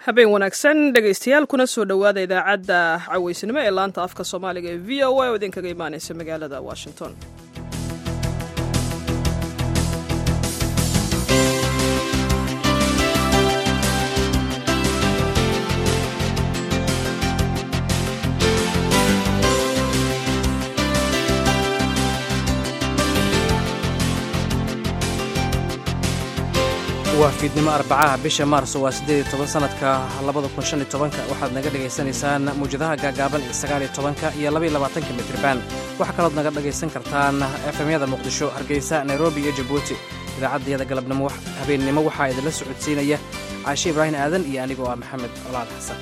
habeen wanaagsan dhegaystayaal kuna soo dhowaada idaacadda caweysnimo ee laanta afka soomaaliga ee v o a oo idinkaga imaanaysa magaalada washington waa fiidnimo arbacaha bisha maarso waa siddeed iyo toban sanadka labada kun shan iyo tobanka waxaad naga dhagaysanaysaan mawjadaha gaagaaban ee sagaal iyo tobanka iyo laba iyo labaatanka mitriban waxaa kalood naga dhagaysan kartaan efemyada muqdisho hargeysa nairobi iyo jabuuti idaacaddayada galabnimo habeennimo waxaa idinla socodsiinaya caashe ibraahim aadan iyo anigoo ah maxamed colaal xasan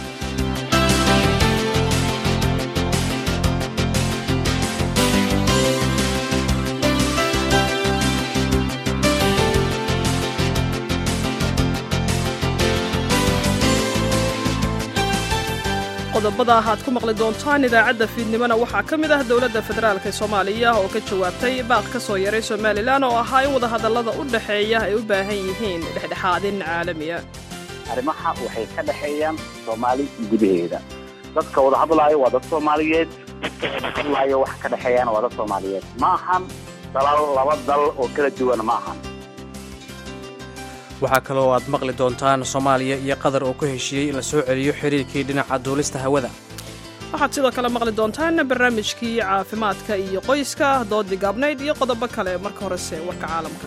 qodobada aad ku maqli doontaan idaacadda fiidnimona waxaa ka mid ah dowladda federaalk ee soomaaliya oo ka jawaabtay baaq ka soo yaray somalilan oo ahaa in wadahadallada u dhexeeya ay u baahan yihiin dhexdhexaadin caalamiya arrimaha waxay ka dhexeeyaan soomaali gudaheeda dadka wada hadlaayo waa dad soomaaliyeed dadka wada hadlaayo wax ka dhexeeyaan waa dad soomaaliyeed ma ahan dalal laba dal oo kala duwan ma ahan waxaa kaloo aad maqli doontaan soomaaliya iyo qatar oo ku heshiiyey in la soo celiyo xiriirkii dhinaca duulista hawada waxaad sidoo kale maqli doontaan barnaamijkii caafimaadka iyo qoyska doodii gaabnayd iyo qodobo kale marka horese warka caalamka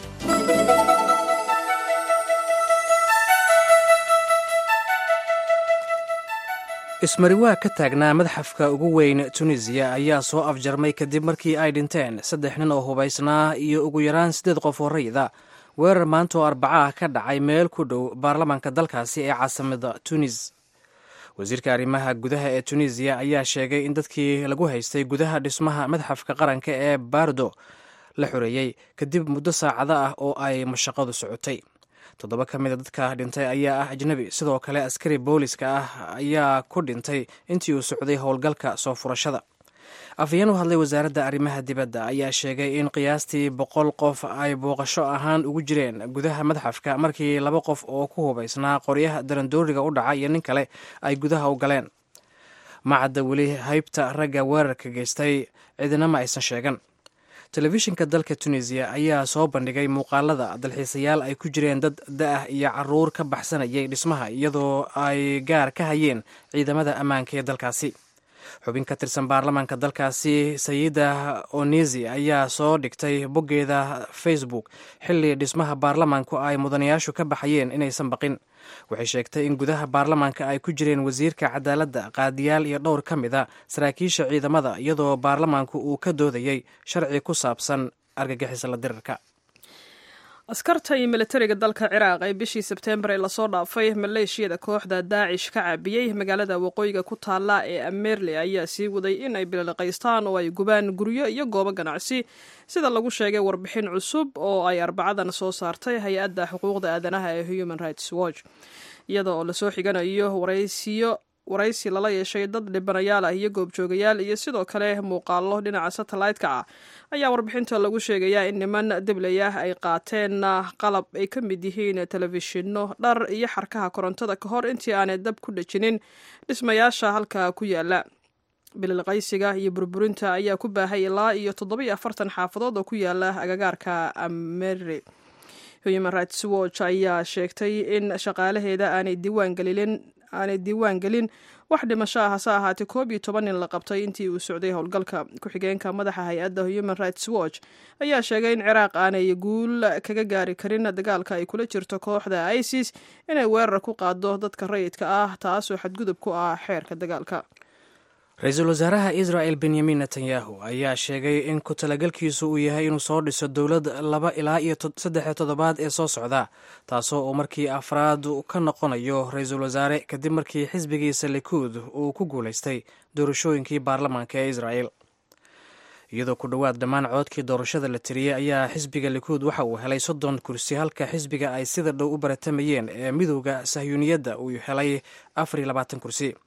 ismariwaa ka taagnaa madxafka ugu weyn tunisiya ayaa soo afjarmay kadib markii ay dhinteen saddex nin oo hubaysnaa iyo ugu yaraan siddeed qof oo rayida weerar maanta oo arbacaah ka dhacay meel ku dhow baarlamaanka dalkaasi ee caasimada tunis wasiirka arrimaha gudaha ee tunisiya ayaa sheegay in dadkii lagu haystay gudaha dhismaha madxafka qaranka ee baardo la xoreeyey kadib muddo saacado ah oo ay mashaqadu socotay toddoba ka mida dadka dhintay ayaa ah ajnebi sidoo kale askari booliska ah ayaa ku dhintay intii uu socday howlgalka soo furashada afhayeen u hadlay wasaaradda arrimaha dibadda ayaa sheegay in qiyaastii boqol qof ay booqasho ahaan ugu jireen gudaha madxafka markii laba qof oo ku hubaysnaa qoryaha darandooriga u dhaca iyo nin kale ay gudaha u galeen macadda weli haybta ragga weerarka geystay cidina ma aysan sheegan telefishinka dalka tunisiya ayaa soo bandhigay muuqaalada dalxiisayaal ay ku jireen dad da-ah iyo caruur ka baxsanayay dhismaha iyadoo ay gaar ka hayeen ciidamada ammaanka ee dalkaasi xubin ka tirsan baarlamaanka dalkaasi sayida onesi ayaa soo dhigtay boggeeda facebook xilli dhismaha baarlamaanku ay mudanayaashu ka baxayeen inaysan baqin waxay sheegtay in gudaha baarlamaanka ay ku jireen wasiirka cadaaladda qaadiyaal iyo dhowr ka mid a saraakiisha ciidamada iyadoo baarlamaanku uu ka doodayey sharci ku saabsan argagixisla dirirka askarta iyo militariga dalka ciraaq ee bishii sebteembar ee lasoo dhaafay maleeshiyada kooxda daacish ka caabiyey magaalada waqooyiga ku taalla ee amerli ayaa sii waday in ay bililiqaystaan oo ay gubaan guryo iyo goobo ganacsi sida lagu sheegay warbixin cusub oo ay arbacadan soo saartay hay-adda xuquuqda aadanaha ee human rights watch iyada oo lasoo xiganayo waraysiyo waraysi lala yeeshay dad dhibanayaal ah iyo goobjoogayaal iyo sidoo kale muuqaalo dhinaca satellite-ka ah ayaa warbixinta lagu sheegayaa in niman debley ah ay qaateen qalab ay ka mid yihiin telefishinno dhar iyo xarkaha korontada ka hor intii aanay dab ku dhejinin dhismayaasha halka ku yaala bililqaysiga iyo burburinta ayaa ku baahay ilaa iyo toddobiyo afartan xaafadood oo ku yaala agagaarka ameri human rights watch ayaa sheegtay in shaqaalaheeda aanay diiwaan gelin aanay diiwaan gelin wax dhimasho ah hase ahaatee koob iyo toban nin la qabtay intii uu socday howlgalka ku-xigeenka madaxa hay-adda human rights watch ayaa sheegay in ciraaq aanay guul kaga gaari karin dagaalka ay kula jirto kooxda isis inay weerar ku qaado dadka rayidka ah taasoo xadgudub ku ah xeerka dagaalka ra-iisul wasaaraha israel benyamin netanyahu ayaa sheegay in ku talagalkiisu uu yahay inuu soo dhiso dowlad laba ilaa iyo saddex toddobaad ee soo socda taasoo uu markii afraad ka noqonayo ra-iisul wasaare kadib markii xisbigiisa likuud uu ku guulaystay doorashooyinkii baarlamaanka ee israel iyadoo ku dhowaad dhammaan coodkii doorashada la tiriyey ayaa xisbiga likuud waxa uu helay soddon kursi halka xisbiga ay sida dhow u baratamayeen ee midowda sahyuuniyadda uu helay afar iyo labaatan kursi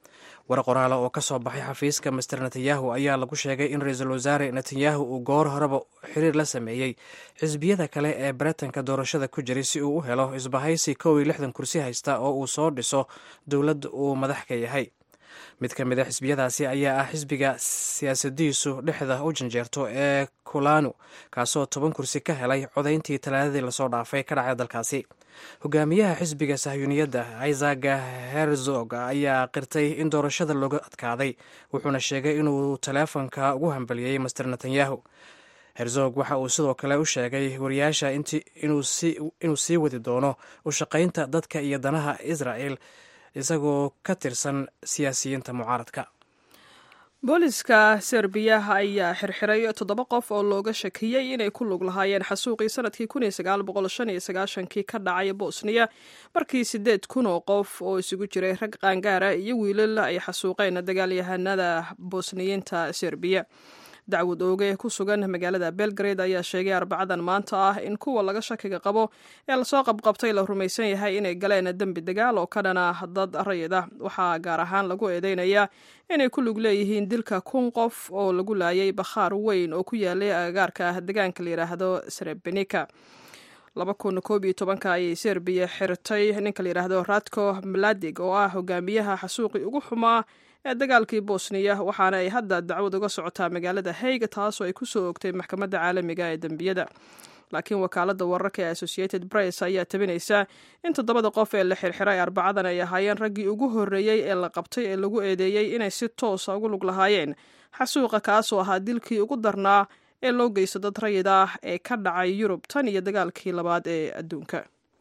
war qoraala oo ka soo baxay xafiiska master netanyahu ayaa lagu sheegay in ra-iisul wasaare netanyahu uu goor horeba xiriir la sameeyey xisbiyada kale ee baretanka doorashada ku jiray si uu u helo isbahaysi kow iyo lixdan kursi haysta oo uu soo dhiso dowlad uu madax ka yahay mid ka mid a xisbiyadaasi ayaa ah xisbiga siyaasadiisu dhexda u janjeerto ee kulanu kaasoo toban kursi ka helay codayntii talaadadii lasoo dhaafay ka dhacay dalkaasi hogaamiyaha xisbiga sahyuuniyadda isaac herzog ayaa qirtay in doorashada looga adkaaday wuxuuna sheegay inuu taleefonka ugu hambaliyey master netanyahu herzog waxa uu sidoo kale u sheegay wariyaasha inuu sii wadi doono u shaqaynta dadka iyo danaha israel isagoo ka tirsan siyaasiyiinta mucaaradka booliska serbiya ayaa xirxiray toddoba qof oo looga shakiyey inay ku lug lahaayeen xasuuqii sanadkii kii ka dhacay bosniya markii sideed kun oo qof oo isugu jiray rag qaangaara iyo wiilal ay xasuuqeen dagaalyahanada bosniyiinta serbiya dacwad ooge ku sugan magaalada belgrade ayaa sheegay arbacadan maanta ah in kuwa laga shakiga qabo ee lasoo qabqabtay la rumaysan yahay inay galeen dembi dagaal oo ka dhana dad rayid ah waxaa gaar ahaan lagu eedeynayaa inay ku lug leeyihiin dilka kun qof oo lagu laayay bakhaar weyn oo ku yaalay agagaarka deegaanka la yidhaahdo srebenika laba kun koob iyo tobanka ayay serbiya xirtay ninka la yidhaahdo radko maladig oo ah hogaamiyaha xasuuqii ugu xumaa ee dagaalkii bosniya waxaana ay hadda dacwad uga socotaa magaalada hayga taasoo ay ku soo ogtay maxkamadda caalamiga ee dembiyada laakiin wakaaladda wararka ee associated press ayaa tabinaysa in toddobada qof ee la xirxiray arbacadan ay ahaayeen raggii ugu horreeyey ee la qabtay ee lagu eedeeyey inay si toosa ugu lug lahaayeen xasuuqa kaasoo ahaa dilkii ugu darnaa ee loo geysto dad rayid ah ee ka dhacay yurub tan iyo dagaalkii labaad ee adduunka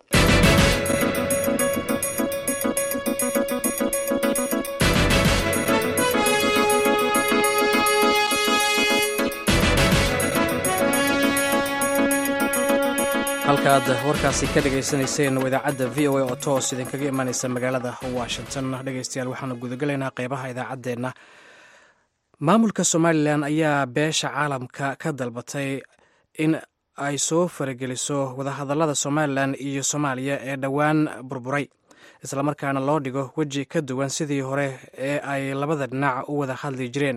halkaaad warkaasi ka dhagaysanayseen waa idaacadda v o a oo toos idinkaga imanaysa magaalada washington dhegeystayaal waxaanu gudagelaynaa qeybaha idaacaddeenna maamulka somalilan ayaa beesha caalamka ka dalbatay in ay soo farageliso wadahadallada somalilan iyo soomaaliya ee dhowaan burburay islamarkaana loo dhigo weji ka duwan sidii hore ee ay labada dhinac u wada hadli jireen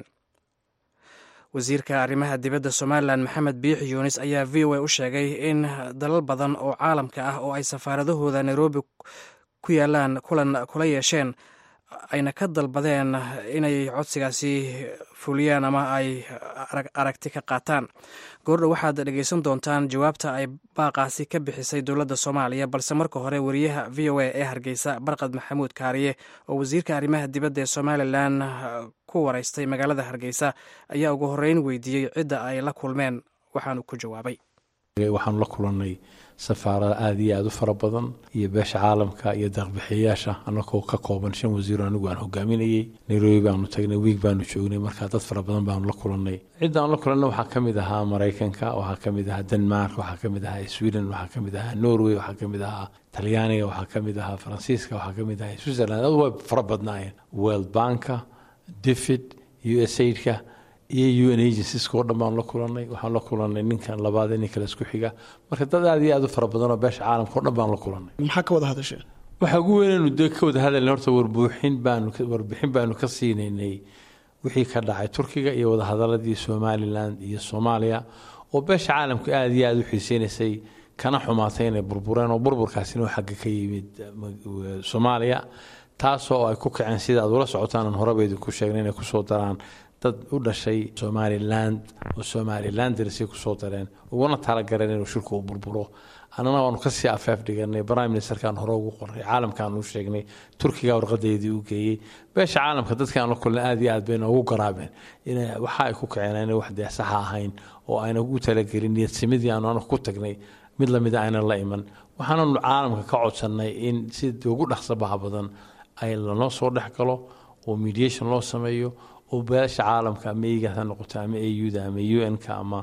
wasiirka arrimaha dibadda somalilan maxamed biixi yuunis ayaa v o a u sheegay in dalal badan oo caalamka ah oo ay safaaradahooda nairobi ku yaalaan kulan kula yeesheen ayna ka dalbadeen inay codsigaasi fuliyaan ama ay aragti ka qaataan goordhow waxaad dhegeysan doontaan jawaabta ay baaqaasi ka bixisay dowladda soomaaliya balse marka hore wariyaha v o a ee hargeysa barqad maxamuud kaariye oo wasiirka arrimaha dibadda ee somalilan ku waraystay magaalada hargeysa ayaa ugu horreyn weydiiyey cidda ay la kulmeen waxaanu ku jawaabay waxaanu la kulannay safaarada aada iyo aada u fara badan iyo beesha caalamka iyo deeqbixiyayaasha anagoo ka kooban shan wasiiro anigu aan hogaaminayey nairobi baanu tagnay wiig baanu joognay markaa dad fara badan baanu la kulannay cidda aan la kulanna waxaa ka mid ahaa maraykanka waxaa ka mid ahaa denmark waxaa ka mid ahaa sweden waxaa ka mid ahaa norway waxaa ka mid ahaa talyaaniga waxaa ka mid ahaa faransiiska waxaa ka mid ahaa switzerland adu way fara badnaayeen world banka difid u s aidka iyo un agencies oo dhan baanu la kulannay waxaan la kulannay ninkan labaad nin kale isku xiga marka dad aada iyo aada u fara badan oo beesha caalamka o dhan baanu la kulannay maxaa ka wada hadasheen waxaa ugu weynaynu de ka wada hadalna horta warbuuxin baanu warbixin baanu ka siinaynay wixii ka dhacay turkiga iyo wadahadaladii somalilan iyo soomaaliya oo beesha caalamka aada iyo aada u xiiseynaysay kana xumaatay inay burbureen oo burburkaasina oo xagga ka yimid soomaaliya taasoo ay ku kaceen sida aad ula socotaan aan horeba idinku sheegnay inay kusoo daraan dad u dhashay somaliland oo somalilandersay kusoo dareen uguna talagareen inuu shirku u burburo annana waanu kasii afeef dhiganay prime ministerkaan hore ugu qoray caalamkaan u sheegnay turkiga warqadeydii u geeyey beesha caalamka dadkaan la kulna aad iyo aad bay noogu garaabeen in waxa ay ku kaceen inay wax dee saxa ahayn oo ayna ugu talagelin niyadsimidii aanu anagu ku tagnay mid lamida aynan la iman waxaananu caalamka ka codsannay in si ugu dhaqsabaha badan ay lanoo soo dhex galo oo mediation loo sameeyo oo beesha caalamka ama egaas ha noqoto ama auda ama un-ka ama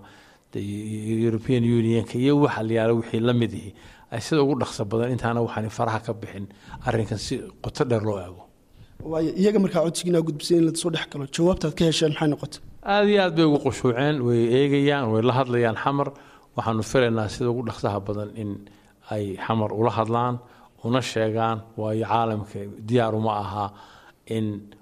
european unionka iyo waxa layaalo wixii la mid ihi ay sida ugu dhaqso badan intaana waxaan faraha ka bixin arrinkan si qoto dheer loo eego waayo iyaga markaa codsigiina gudbisay in lasoo dhex galo jawaabtaad ka hesheen maxay noqotay aada iyo aad bay ugu qushuuceen way eegayaan way la hadlayaan xamar waxaanu filaynaa sida ugu dhaqsaha badan in ay xamar ula hadlaan una sheegaan waayo caalamka diyaar uma aha in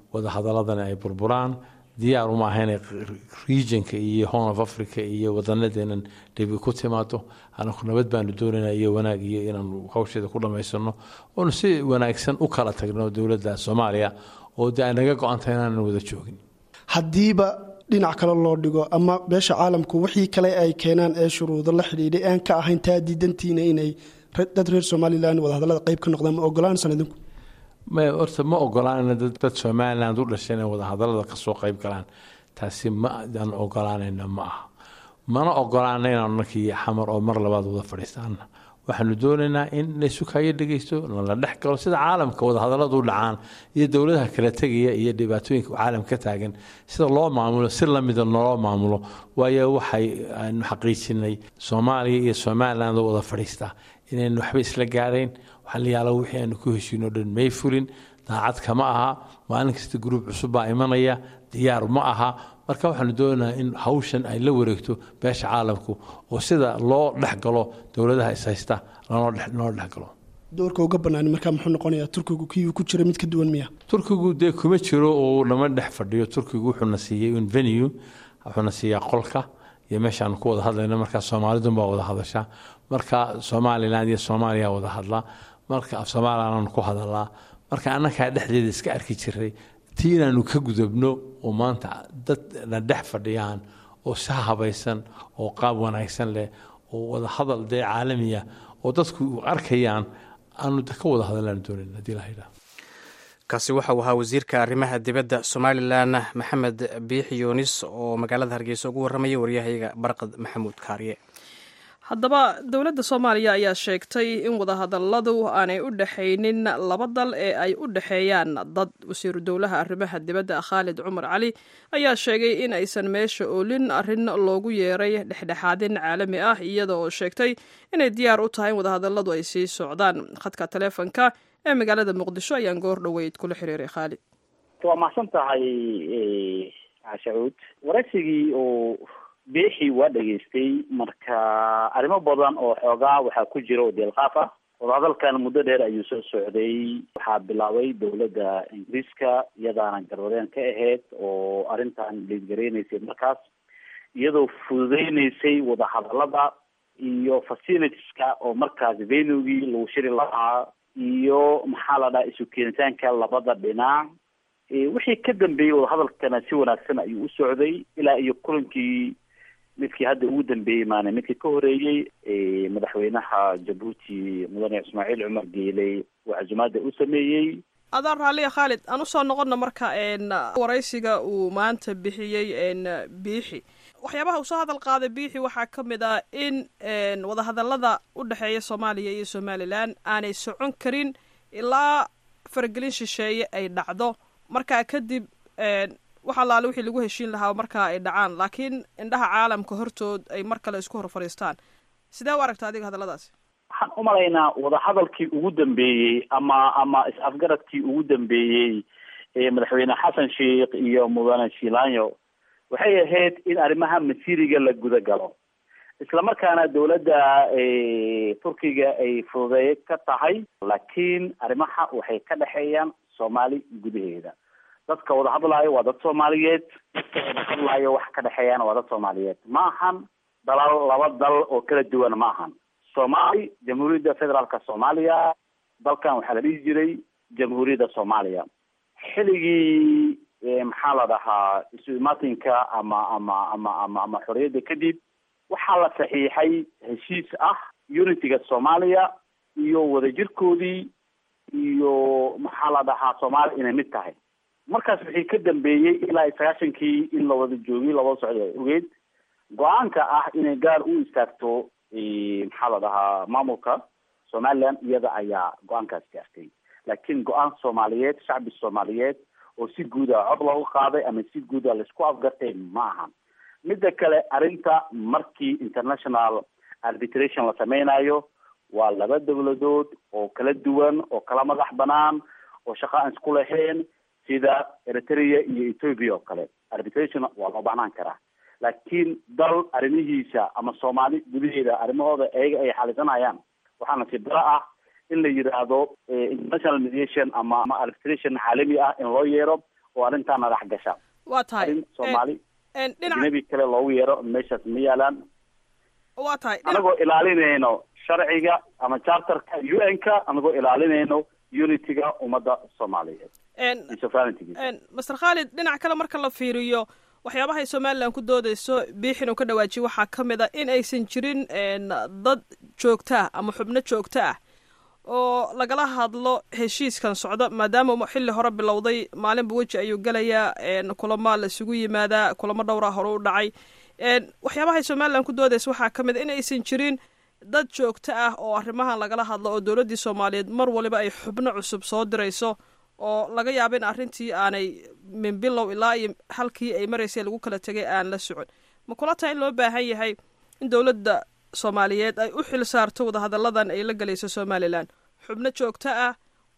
wadahadaladana ay burburaan diyaar uma aha inay regionka iyo horn of africa iyo wadanadeenan dhibi ku timaado anaku nabad baanu doonayna iyo wanaag iyo inaanu hawsheeda ku dhammaysano oonu si wanaagsan u kala tagno dowladda soomaaliya oo de ay naga go-antay inaanan wada joogin haddiiba dhinac kale loo dhigo ama beesha caalamku wixii kale ay keenaan ee shuruudo la xidhiidhay aan ka ahayn taa diidantiina inay dad reer somalilan wadahadallada qayb ka noqdaan ma ogolaansan idinku ma horta ma ogolaanayna dad somaliland u dhashay inay wadahadallada kasoo qayb galaan taasi ma aan ogolaanayna ma aha mana ogolaana inaanu nankii xamar oo mar labaad wada fadhiistaana waxaanu doonaynaa in laysukayo dhegeysto nala dhex galo sida caalamka wadahadalladu dhacaan iyo dowladaha kala tegaya iyo dhibaatooyinka caalam ka taagan sida loo maamulo si lamida naloo maamulo waayo waxay aanu xaqiijinay soomaaliya iyo somaliland oo wada fadhiistaa inaynu waxba isla gaarayn waxaa la yaala wixii aanu ku heshiino dhan may fulin daacad kama aha maalin kasta gruub cusub baa imanaya diyaar ma aha marka waxaanu doonaynaa in hawshan ay la wareegto beesha caalamku oo sida loo dhexgalo dowladaha ishaysta loo dhexgalo doorka uga banaani markaa muxuu noqonayaa turkigu kiyuu ku jira mid ka duwan miya turkigu dee kuma jiro oo lama dhex fadhiyo turkigu wuxuuna siiyey un venue wuxuuna siiyaa qolka iyo meeshaanu ku wada hadlayno markaa soomaalidunbaa wada hadasha marka somaliland iyo soomaaliya wada hadla marka af somalilananu ku hadalaa marka annakaa dhexdeeda iska arki jiray tii inaanu ka gudubno oo maanta dad na dhex fadhiyaan oo si habaysan oo qaab wanaagsan leh oo wada hadal dee caalamiya oo dadku arkayaan aanu ka wada hadallaan doonayn haddii la yidhaah kaasi waxa uu ahaa wasiirka arrimaha dibadda somalilan maxamed biixi yuunis oo magaalada hargeysa ugu warramaya waryahayaga barqad maxamuud kaariye haddaba dowladda soomaaliya ayaa sheegtay in wadahadalladu aanay u dhexaynin laba dal ee ay u dhexeeyaan dad wasiiru dowlaha arrimaha dibadda khaalid cumar cali ayaa sheegay in aysan meesha oolin arrin loogu yeeray dhexdhexaadin caalami ah iyada oo sheegtay inay diyaar u tahay in wadahadalladu ay sii socdaan khadka taleefonka ee magaalada muqdisho ayaan goor dhoweyd kula xiriiray khaalid waa mahadsan tahay cashacuud waraysigii oo beexi waa dhegaystay marka arrimo badan oo xoogaa waxaa ku jira oo deelqaaf ah wadahadalkan muddo dheer ayuu soo socday waxaa bilaabay dowladda ingiriiska iyadaana garwadeen ka ahayd oo arrintan liidgareynaysay markaas iyadoo fududeyneysay wadahadalada iyo facilitieska oo markaas venugii lagu shiri lahaa iyo maxaa la dhaha isu keenitaanka labada dhinac wixii ka dambeeyey wadahadalkana si wanaagsan ayuu u socday ilaa iyo kulankii midkii hadda ugu dambeeyey maana midkii ka horeeyey madaxweynaha jabuuti mudane ismaaciil cumar geeley oo casumaada u sameeyey adaan raalliya khaalid aan usoo noqono marka waraysiga uu maanta bixiyey biixi waxyaabaha uu soo hadal qaaday biixi waxaa ka mid ah in wadahadallada u dhexeeya soomaaliya iyo somalilan aanay socon karin ilaa faragelin shisheeye ay dhacdo markaa kadib wax allaale wixii lagu heshiin lahaa markaa ay dhacaan laakiin indhaha caalamka hortood ay mar kale isku hor fadhiistaan sidee u aragta adiga hadalladaasi waxaan u malaynaa wadahadalkii ugu dambeeyey ama ama is-afgaradkii ugu dambeeyey ee madaxweyne xasan sheikh iyo mudane shilanyo waxay ahayd in arrimaha masiiriga la guda galo islamarkaana dowladda turkiga ay fududeey ka tahay laakiin arrimaha waxay ka dhexeeyaan soomaali gudaheeda dadka wada hadlaayo waa dad soomaaliyeed dadka wada hadlaayo wax ka dhexeeyaan waa dad soomaaliyeed ma ahan dalal laba dal oo kala duwan ma ahan soomaali jamhuuriyadda federaalka soomaaliya dalkan waxaa la dhihi jiray jamhuuriyadda soomaaliya xilligii maxaa la dhahaa isu imaatinka ama ama ama ama ama xorriyadda kadib waxaa la saxiixay heshiis ah unityga soomaaliya iyo wadajirkoodii iyo maxaa la dhahaa soomaaliya inay mid tahay markaas wixii ka dambeeyey ilaa iyo sagaashankii in la wada joogay labada socda ogeed go-aanka ah inay gaar u istaagto maxaa la dhahaa maamulka somaliland iyada ayaa go-aankaas gaartay laakiin go-aan soomaaliyeed shacbi soomaaliyeed oo si guuda cod loogu qaaday ama si guuda laisku afgartay ma ahan midda kale arrinta markii international arbitration la sameynayo waa laba dowladood oo kala duwan oo kala madax banaan oo shaqo aan isku lahayn sida eritrea iyo ethoopia oo kale arbitration waa loo baahnaan karaa laakiin dal arrimihiisa ama soomaali gudaheeda arrimahooda ayaga ay xalisanayaan waxaa nasiib daro ah in la yidhaahdo international mediation ama ama arbitration caalami ah in loo yeero oo arrintaa madax gasha waa tahay arrin soomaali dhinaca ajnabi kale loogu yeero meeshaas ma yaalaan waa tahay dhinac- anagoo ilaalinayno sharciga ama charterka u n ka anagoo ilaalinayno unityga ummadda soomaaliyeed een, iyo sovereigntygiisa een, master khaalid dhinac kale marka la fiiriyo waxyaabahay somalilan ku doodeyso biixin uu ka dhawaajiye waxaa ka mid a in aysan jirin een, dad joogto ah ama xubno joogto ah oo lagala hadlo heshiiskan socda maadaama uu xilli hore bilowday maalinba weji ayuu gelayaa een, kulamo la isugu yimaadaa kulamo dhowraa hore u dhacay een, waxyaabahay somalilan ku doodeysa waxaa ka mid a in aysan jirin dad joogto ah oo arrimahan lagala hadlo oo dowladdii soomaaliyeed mar waliba ay xubno cusub soo dirayso oo laga yaabo in arrintii aanay min bilow ilaa iyo halkii ay maraysay lagu kala tegay aan la socon ma kula tahay in loo baahan yahay in dowladda soomaaliyeed ay u xil saarto wadahadalladan ay la gelayso somalilan xubno joogto ah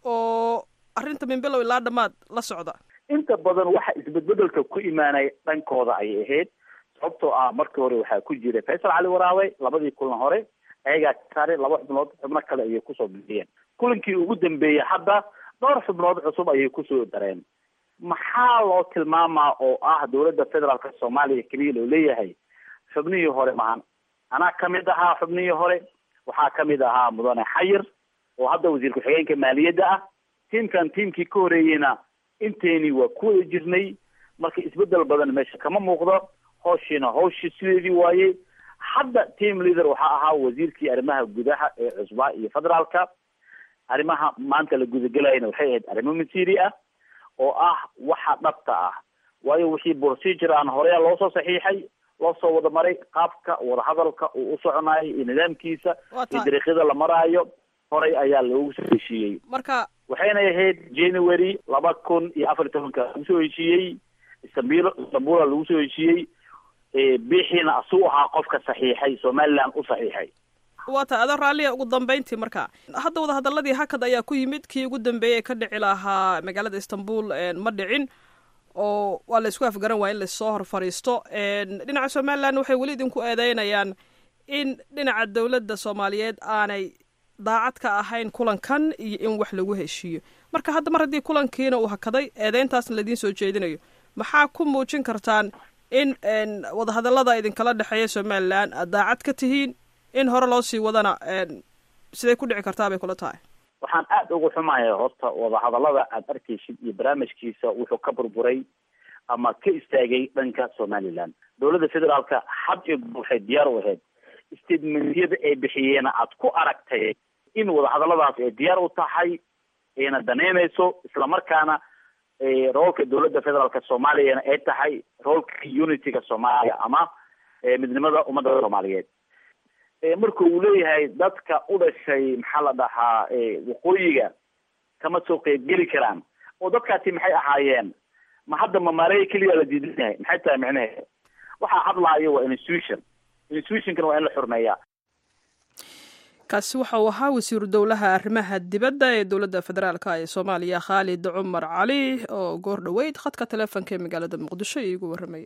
oo arrinta min bilow ilaa dhammaad la socda inta badan waxa isbedbedelka ku imaanaya dhankooda ayay ahayd sababtoo ah markii hore waxaa ku jiray faysal cali waraabe labadii kulan hore ayagaa ka saaray laba xubnood xubno kale ayay kusoo bixiyeen kulankii ugu dambeeyey hadda dhowr xubnood cusub ayay kusoo dareen maxaa loo tilmaamaa oo ah dowladda federaalka soomaaliya keliya loo leeyahay xubnihii hore mahan anaa kamid ahaa xubnihii hore waxaa kamid ahaa mudane xayir oo hadda wasiir ku-xigeenka maaliyadda ah tiimkan tiimkii ka horeeyeyna inteeni waa ku wada jirnay marka isbedel badan meesha kama muuqdo hawshiina hawshii sideedii waaye hadda team leader waxaa ahaa wasiirkii arrimaha gudaha ee cusbaa iyo federaalka arrimaha maanta la gudagelayana waxay ahayd arrimo masiiri ah oo ah waxa dhabta ah waayo wixii procedure aan horeya loo soo saxiixay loo soo wada maray qaabka wadahadalka uu u soconayo iyo nidaamkiisa waa iyo tahay dariiqyada la maraayo horay ayaa loogu soo heshiiyey marka waxayna ahayd january laba kun iyo afar iyo tobanka lagu soo heshiiyey istanbul istanbula lagu soo heshiiyey Eh, biixiina asuu ahaa qofka saxiixay somaliland u saxiixay waa tahay adoo raalliya ugu dambeyntii marka hadda wadahadaladii hakad ayaa ku yimid kii ugu dambeeyey ee ka dhici lahaa magaalada istanbul een, ma dhicin oo waa la isku afgaran waa in lasoo hor fadhiisto een, dhinaca somalilan waxay weli idinku eedeynayaan in dhinaca dowladda soomaaliyeed aanay daacad ka ahayn kulankan iyo in wax lagu heshiiyo marka hadda mar haddii kulankiina uu hakaday eedeyntaasna laidiin soo jeedinayo maxaa ku muujin kartaan in een, wadahadallada idinkala dhexeeya somalilan aad daacad ka tihiin in hore loo sii wadana een, siday ku dhici kartaa bay kula tahay waxaan aada ugu xumahay horta wadahadallada aad arkaysid iyo barnaamijkiisa wuxuu ka burburay ama ka istaagay dhanka somaliland dowladda federaalka had iyo goor waxay diyaar u ahayd statementyada ay bixiyeena aad ku aragtay in wadahadalladaas ay diyaar u tahay ayna daneynayso islamarkaana eh, roolka dowladda federaalka soomaaliyana ay tahay roolka unityga soomaaliya ama eh, midnimada ummadda soomaaliyeed Eh, marka uu leeyahay dadka u dhashay maxaa la dhahaa eh, waqooyiga kama soo qeybgeli karaan oo dadkaasi maxay ahaayeen ma hadda ma maaleya keliya la diidan yahay maxay tahay micnaheeda waxaa hadlaayo waa institution institutionkana waa in la xurmeeyaa kaasi waxa uu ahaa wasiiru dowlaha arrimaha dibadda ee dowladda federaalka ee soomaaliya khaalid cumar cali oo goor dhoweyd khadka taleefonka ee magaalada muqdisho iigu warramayay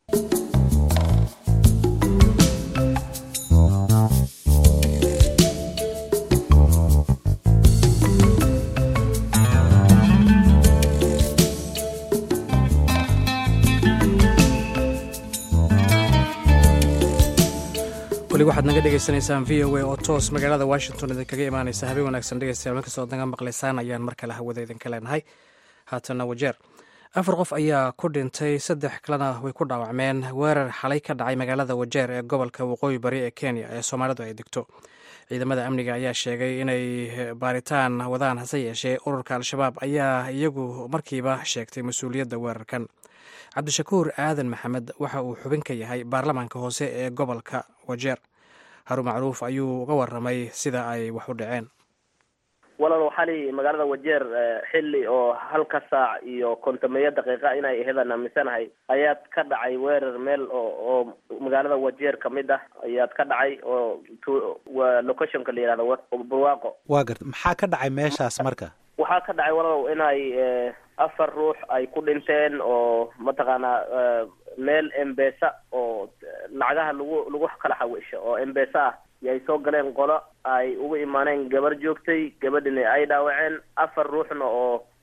weli waxaad naga dhegaysanaysaan v o a oo toos magaalada washington idinkaga imaanaysa habeen wanaagsan dhegeystayaal markastoo naga maqlaysaan ayaan mar kale hawada idinka leenahay haatana wajeer afar qof ayaa ku dhintay saddex kalena way ku dhaawacmeen weerar xalay ka dhacay magaalada wajeer ee gobolka waqooyi bari ee kenya ee soomaalidu ay degto ciidamada amniga ayaa sheegay inay baaritaan wadaan hase yeeshee ururka al-shabaab ayaa iyagu markiiba sheegtay mas-uuliyadda weerarkan cabdishakuur aadan maxamed waxa uu xubin ka yahay baarlamaanka hoose ee gobolka wajeer haru macruuf ayuu uga waramay sida ay wax u dhaceen walaal xali magaalada wajeer xilli oo halka saac iyo kontomeeyo daqiiqa inay aheedaan aaminsanahay ayaad ka dhacay weerar meel oo oo magaalada wajeer kamid ah ayaad ka dhacay oo waa locationka la yihahdo barwaaqo waa garta maxaa ka dhacay meeshaas marka waxaa ka dhacay walaalow inay afar ruux ay ku dhinteen oo mataqaanaa meel embesa oo lacagaha lagu lagu kala xawisho oo embesa ah iyo ay soo galeen qolo ay ugu imaaneen gabar joogtay gabadhina ay dhaawaceen afar ruuxna oo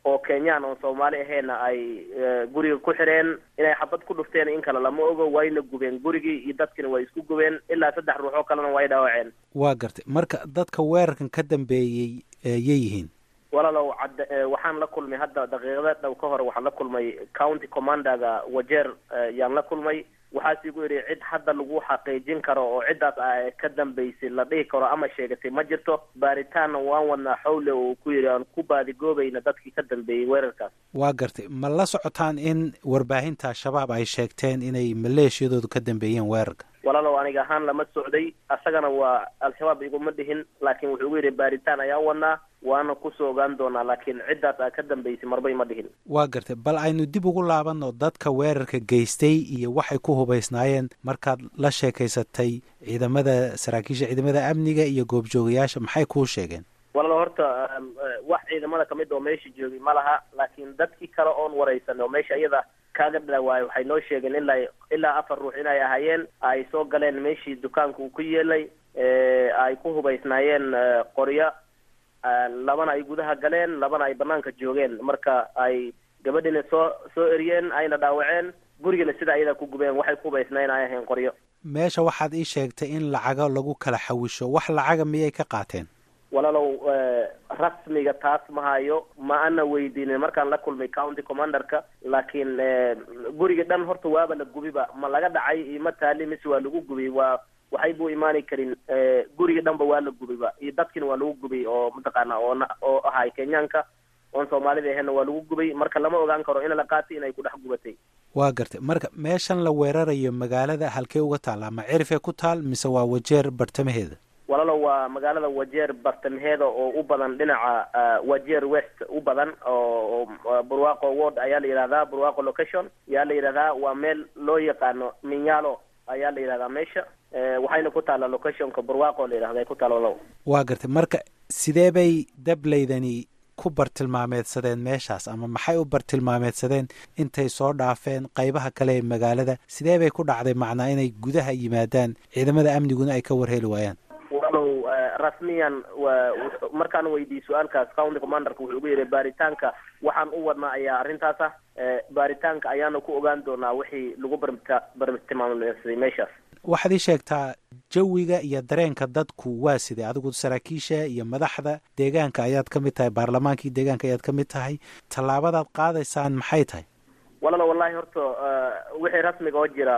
oo kenyaan oon soomaali ahayna ay guriga ku xireen inay xabad ku dhufteen in kale lama ogo wayna gubeen gurigii iyo dadkina way isku gubeen ilaa saddex ruux oo kalena way dhaawaceen waa gartay marka dadka weerarkan ka dambeeyey yay yihiin walaalow cad waxaan la kulmay hadda daqiiqada dhow ka hor waxaan la kulmay county commanderga wajeer yaan la kulmay waxaas igu yidhi cid hadda lagu xaqiijin karo oo ciddaas a ka dambaysay la dhihi karo ama sheegatay ma jirto baaritaanna waan wadnaa xawle oo ku yidhi aan ku baadigoobayna dadkii ka dambeeyey weerarkaas waa gartay ma la socotaan in warbaahinta al-shabaab ay sheegteen inay maleeshiyadoodu ka dambeeyeen weerarka walaalow aniga ahaan lama socday asagana waa al-shabaab iguma dhihin laakiin wuxuu ugu yidhi baaritaan ayaan wadnaa waana kusoo ogaan doonaa laakiin ciddaas aa ka dambaysay marbay ma dhihin waa gartay bal aynu dib ugu laabanno dadka weerarka geystay iyo waxay ku hubaysnaayeen markaad la sheekaysatay ciidamada saraakiisha ciidamada amniga iyo goobjoogayaasha maxay kuu sheegeen walaalo horta wax ciidamada kamid oo meesha joogay ma laha laakiin dadkii kale oon waraysan oo meesha iyada kaaga dhawaayo waxay noo sheegeen ilaa ilaa afar ruux inay ahaayeen ay soo galeen meeshii dukaanka uu ku yeelay ay ku hubaysnaayeen qoryo labana ay gudaha galeen labana ay banaanka joogeen marka ay gabadhina soo soo eriyeen ayna dhaawaceen gurigana sida ayadaa ku gubeen waxay ku hubaysnaayeen ay ahayn qoryo meesha waxaad ii sheegtay in lacago lagu kala xawisho wax lacaga miyay ka qaateen walaalow rasmiga taas ma hayo ma ana weydiinin markaan la kulmay county commanderka laakiin guriga dhan horta waaba la gubiba ma laga dhacay iyo ma taali mise waa lagu gubiy waa waxay buu imaani karin guriga dhanba waa la gubiba iyo dadkina waa lagu gubay oo mataqaana oo oo ahay kenyaanka oon soomaalida ahayna waa lagu gubay marka lama ogaan karo in la qaatay inay ku dhex gubatay waa gartay marka meeshan la weerarayo magaalada halkee uga taalla ma cirifee ku taal mise waa wajeer bartamaheeda walaalo waa magaalada wajeer bartamaheeda oo u badan dhinaca wajeer west u badan oo burwaqo ward ayaa la yidhahdaa burwaqo location ayaa la yidhahdaa waa meel loo yaqaano minyalo ayaa la yidhahdaa meesha waxayna ku taalla locationka burwaqo la yidhahda ay ku taalla walow waa gartay marka sidee bay dablaydani ku bartilmaameedsadeen meeshaas ama maxay u bartilmaameedsadeen intay soo dhaafeen qaybaha kale ee magaalada sidee bay ku dhacday macnaa inay gudaha yimaadaan ciidamada amniguna ay ka warheli waayaan walow rasmiyan markaan weydiiyey su-aalkaas county commanderka wuxuu ugu yidhi baaritaanka waxaan u wadnaa ayaa arrintaas ah baaritaanka ayaana ku ogaan doonaa wixii lagu bartilmaameysaday meeshaas waxaad ii sheegtaa jawiga iyo dareenka dadku waa sidee adigu saraakiisha iyo madaxda deegaanka ayaad ka mid tahay baarlamaankii deegaanka ayaad ka mid tahay tallaabadaad qaadaysaan maxay tahay walaalo wallahi horta wixii rasmiga oo jira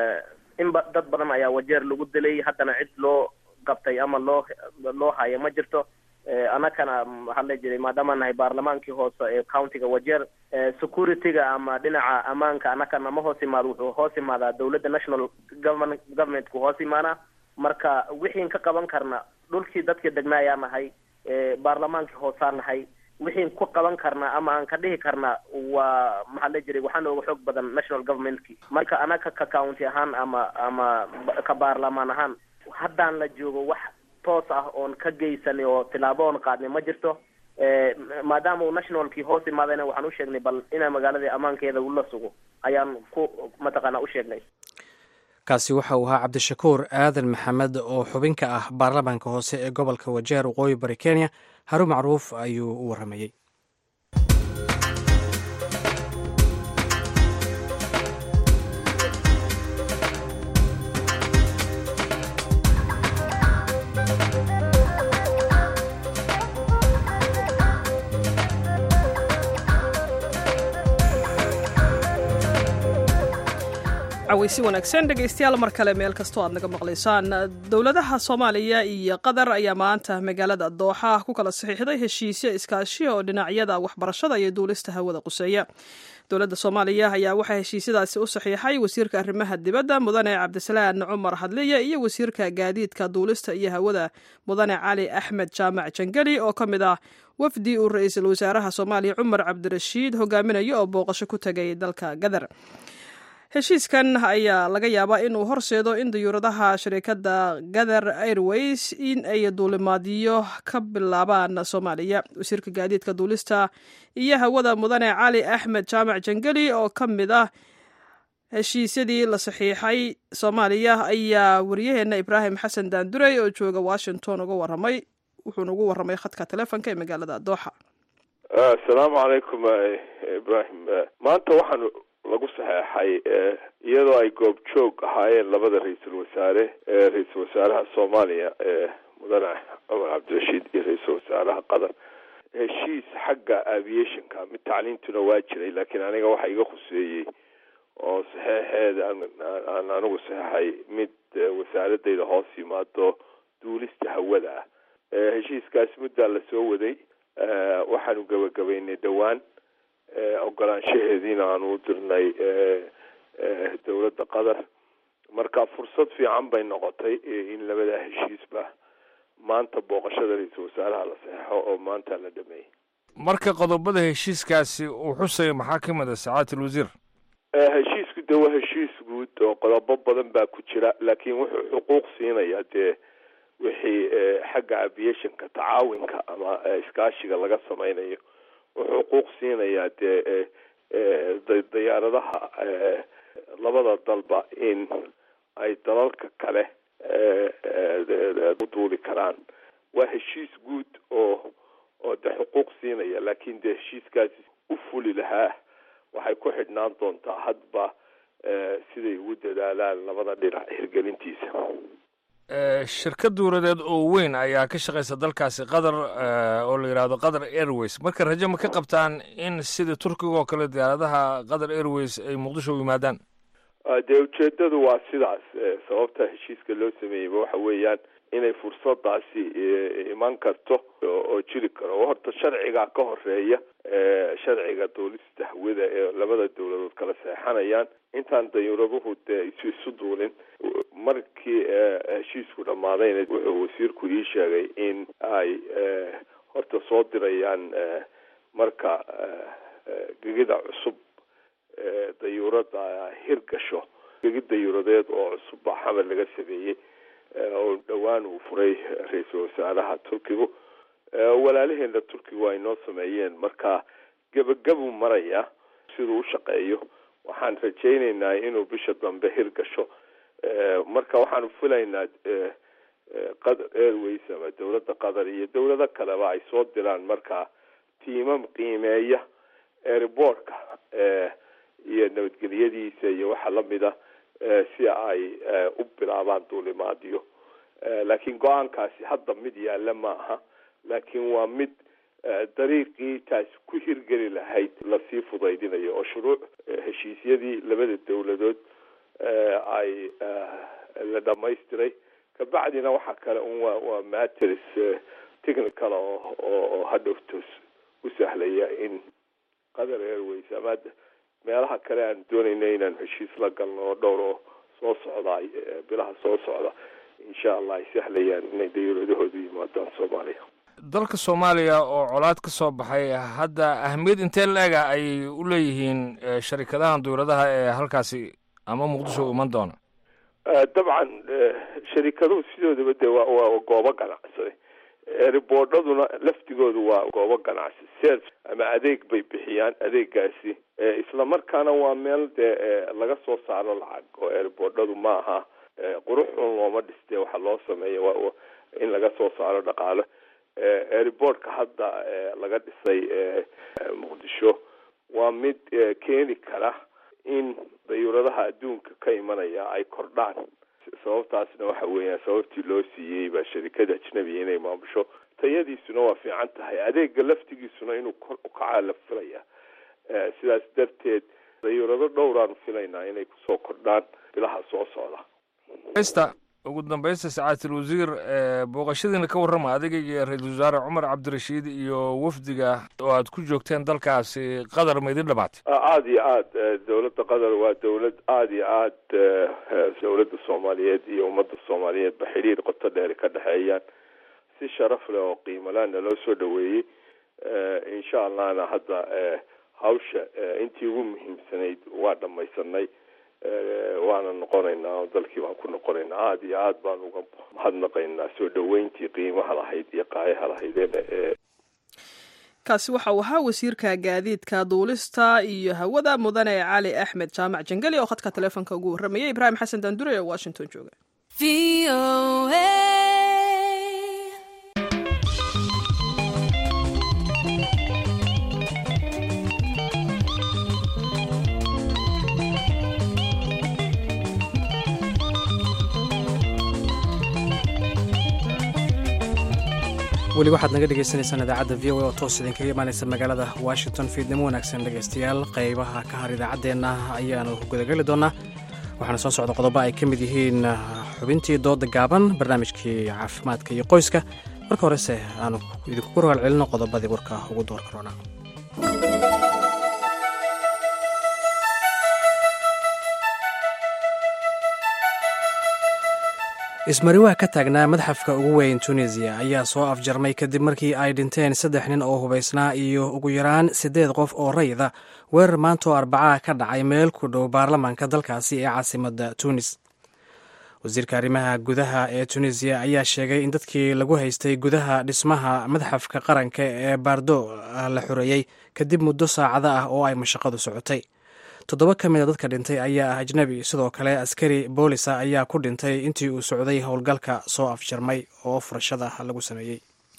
inba dad badan ayaa wajeer lagu dilay haddana cid loo qabtay ama loo loo hayo ma jirto anakana maxaa la jiray maadaama nahay baarlamaankii hoose ee countiga wajeer security-ga ama dhinaca ammaanka anakana ma hoos imaado wuxuu hoos imaadaa dawladda national government governmentku hoos imaanaa marka wixiin ka qaban karna dhulkii dadka degnaa ayaa nahay baarlamaankii hoosaa nahay wixiin ku qaban karna ama aan ka dhihi karna waa maxaa la jiray waxaa nooga xoog badan national governmentki marka anaka ka county ahaan ama ama ka baarlamaan ahaan haddaan la joogo wax toos ah oon ka geysanay oo tilaabo oon qaadnay ma jirto maadaama uu nationalkii hoos imaadayna waxaan u sheegnay bal ina magaaladii ammaankeeda ula sugo ayaan ku mataqaana u sheegnay kaasi waxa uu ahaa cabdishakuur aadan maxamed oo xubin ka ah baarlamaanka hoose ee gobolka wajeer waqooyi bari kenya haruun macruuf ayuu u warramayey caweysi wanaagsan dhegaystayaal mar kale meel kastoo aad naga maqlaysaan dowladaha soomaaliya iyo qatar ayaa maanta magaalada dooxa ku kala saxiixday heshiisyo iskaashi oo dhinacyada waxbarashada iyo duulista hawada quseeya dowladda soomaaliya ayaa waxaa heshiisyadaasi u saxiixay wasiirka arrimaha dibadda mudane cabdisalaan cumar hadliye iyo wasiirka gaadiidka duulista iyo hawada mudane cali axmed jaamac jangeli oo ka mid ah wafdi uu ra-iisul wasaaraha soomaaliya cumar cabdirashiid hogaaminayo oo booqasho ku tegay dalka gadar heshiiskan ayaa laga yaabaa inuu horseedo in dayuuradaha shirikadda gather airways in ay duulimaadyo ka bilaabaan soomaaliya wasiirka gaadiidka duulista iyo hawada mudane cali axmed jaamac jangeli oo ka mid ah heshiisyadii la saxiixay soomaaliya ayaa waryaheena ibraahim xasan daandurey oo jooga washington uga waramay wuxuuna ugu warramay khadka telefonka ee magaalada dooxa asalaamu calaykum ibrahim maanta waxaan lagu saxeexay iyadoo ay goobjoog ahaayeen labada ra-iisul wasaare ra-iisul wasaaraha soomaaliya mudane cumar cabdirashiid iyo ra-iisul wasaaraha qatar heshiis xagga aviationka mid tacliintuna waa jiray laakiin aniga waxa iga khuseeyey oo saxeexeeda aan anigu saxeexay mid wasaaradayda hoos yimaado duulista hawada ah heshiiskaas muddaa lasoo waday waxaanu gabagabaynay dhowaan ogolaanshaheediina aanu u dirnay dowladda qatar marka fursad fiican bay noqotay in labada heshiisba maanta booqashada ra-iisul wasaaraha la saxeixo oo maanta la dhameeyey marka qodobada heshiiskaasi uu xusaya maxaa ka mid a sacaadat alwasiir heshiisku de waa heshiis guud oo qodobo badan baa ku jira laakiin wuxuu xuquuq siinaya dee wixii xagga aviationka tacaawinka ama iskaashiga laga sameynayo wuxuu xuquuq siinayaa dee diyaaradaha labada dalba in ay dalalka kale u duuli karaan waa heshiis guud oo oo de xuquuq siinaya laakiin dee heshiiskaasi u fuli lahaa waxay ku xidhnaan doontaa hadba siday ugu dadaalaan labada dhinac hirgelintiisa shirkad duuradeed oo weyn ayaa ka shaqaysa dalkaasi qatar oo la yidhaahdo qatar airways marka rajo ma ka qabtaan in sida turkiga oo kale diyaaradaha qatar airways ay muqdisho u yimaadaan dee ujeedadu waa sidaas sababta heshiiska loo sameeyeyba waxa weeyaan inay fursadaasi iman karto oo jiri karo horta sharcigaa ka horeeya sharciga duulista hawada ee labada dowladood kala seexanayaan intaan dayuuraduhu dee isu isu duulin markii heshiisku dhammaadayna wuxuu wasiirku ii sheegay in ay horta soo dirayaan marka gegida cusub dayuurada hirgasho gegid dayuuradeed oo cusub baa xamar laga sameeyey oo dhowaan uu furay ra-iisul wasaaraha turkigu walaalaheena turkigu ay noo sameeyeen marka gebagabuu maraya siduu u shaqeeyo waxaan rajaynaynaa inuu bisha dambe hirgasho marka waxaanu filaynaa qatar airways ama dowladda qatar iyo dowlado kaleba ay soo diraan marka tiimam qiimeeya airbortka iyo nabadgelyadiisa iyo waxa lamida si ay u bilaabaan duulimaadyo laakiin go-aankaasi hadda mid yaalla ma aha laakiin waa mid dariiqii taasi ku hirgeli lahayd lasii fudaydinayo oo shuruuc heshiisyadii labada dowladood ay la dhamaystiray kabacdina waxa kale un waa waa matters technical oo oo hadhowtos u sahlaya in qatar airways ama meelaha kale aan doonayna inaan heshiis la galno oo dhowr oo soo socda bilaha soo socda insha allah ay sahlayaan inay dayuuradahoodu yimaadaan soomaaliya dalka soomaaliya oo colaad ka soo baxay hadda ahmiyad intee la-ega ayay u leeyihiin sharikadahan dawladaha ee halkaasi ama muqdisho u iman doona dabcan sharikaduhu sidoodaba de waa waa goobo ganacsi riboodhaduna laftigoodu waa goobo ganacsi serv ama adeeg bay bixiyaan adeegaasi islamarkaana waa meel dee laga soo saaro lacag oo riboodhadu ma aha quruxun looma dhiste waxa loo sameeya waa in laga soo saaro dhaqaalo airboortka hadda laga dhisay muqdisho waa mid keeni kara in dayuuradaha adduunka ka imanaya ay kordhaan sababtaasna waxa weeyaan sababtii loo siiyey baa sharikada ajnabiga inay maamusho tayadiisuna waa fiican tahay adeega laftigiisuna inuu kor ukacaa la filaya sidaas darteed dayuurado dhowraanu filaynaa inay kusoo kordhaan bilaha soo socda ugu dambaysta sacaatul wasiir booqashadiina ka warrama adiga iyo ra-iisul wasaare cumar cabdirashiid iyo wafdiga oo aad ku joogteen dalkaasi qatar ma idin dhamaatay aada iyo aad dowladda qatar waa dowlad aada iyo aad dowladda soomaaliyeed iyo ummadda soomaaliyeed ba xidhiir qoto dheer ka dhexeeyaan si sharaf leh oo qiimalaana loo soo dhaweeyey insha allahna hadda hawsha intii ugu muhiimsanayd waa dhamaysanay waana noqonaynaa oo dalkii baan ku noqonaynaa aada iyo aad baan uga mahadnaqaynaa soo dhaweyntii qiimaha lahayd iyo qaayaha lahaydeen kaasi waxa uu ahaa wasiirka gaadiidka duulista iyo hawada mudane cali axmed jaamac jangeli oo khadka taleefonka ugu warramayay ibraahim xasan daandure ee washington jooga weli waxaad naga dhegaysaneysaan idaacadda v o a oo toos idinkaga imaanaysa magaalada washington fiidnimo wanaagsan dhegaystayaal qaybaha ka har idaacaddeenna ayaanu gudageli doonaa waxaana soo socda qodobo ay ka mid yihiin xubintii dooda gaaban barnaamijkii caafimaadka iyo qoyska marka horese aanu idinkugu rogaal celino qodobadii warka ugu door karoona ismariwaa ka taagnaa madxafka ugu weyn tunisiya ayaa soo afjarmay kadib markii ay dhinteen saddex nin oo hubaysnaa iyo ugu yaraan siddeed qof oo rayida weerar maantaoo arbacaa ka dhacay meel ku dhow baarlamaanka dalkaasi ee caasimadda tunis wasiirka arrimaha gudaha ee tunisiya ayaa sheegay in dadkii lagu haystay gudaha dhismaha madxafka qaranka ee baardo la xoreeyey kadib muddo saacado ah oo ay mashaqadu socotay toddoba ka mid a dadka dhintay ayaa ah ajnebi sidoo kale askari boolisa ayaa ku dhintay intii uu socday howlgalka soo afjarmay oo furashada lagu sameeyey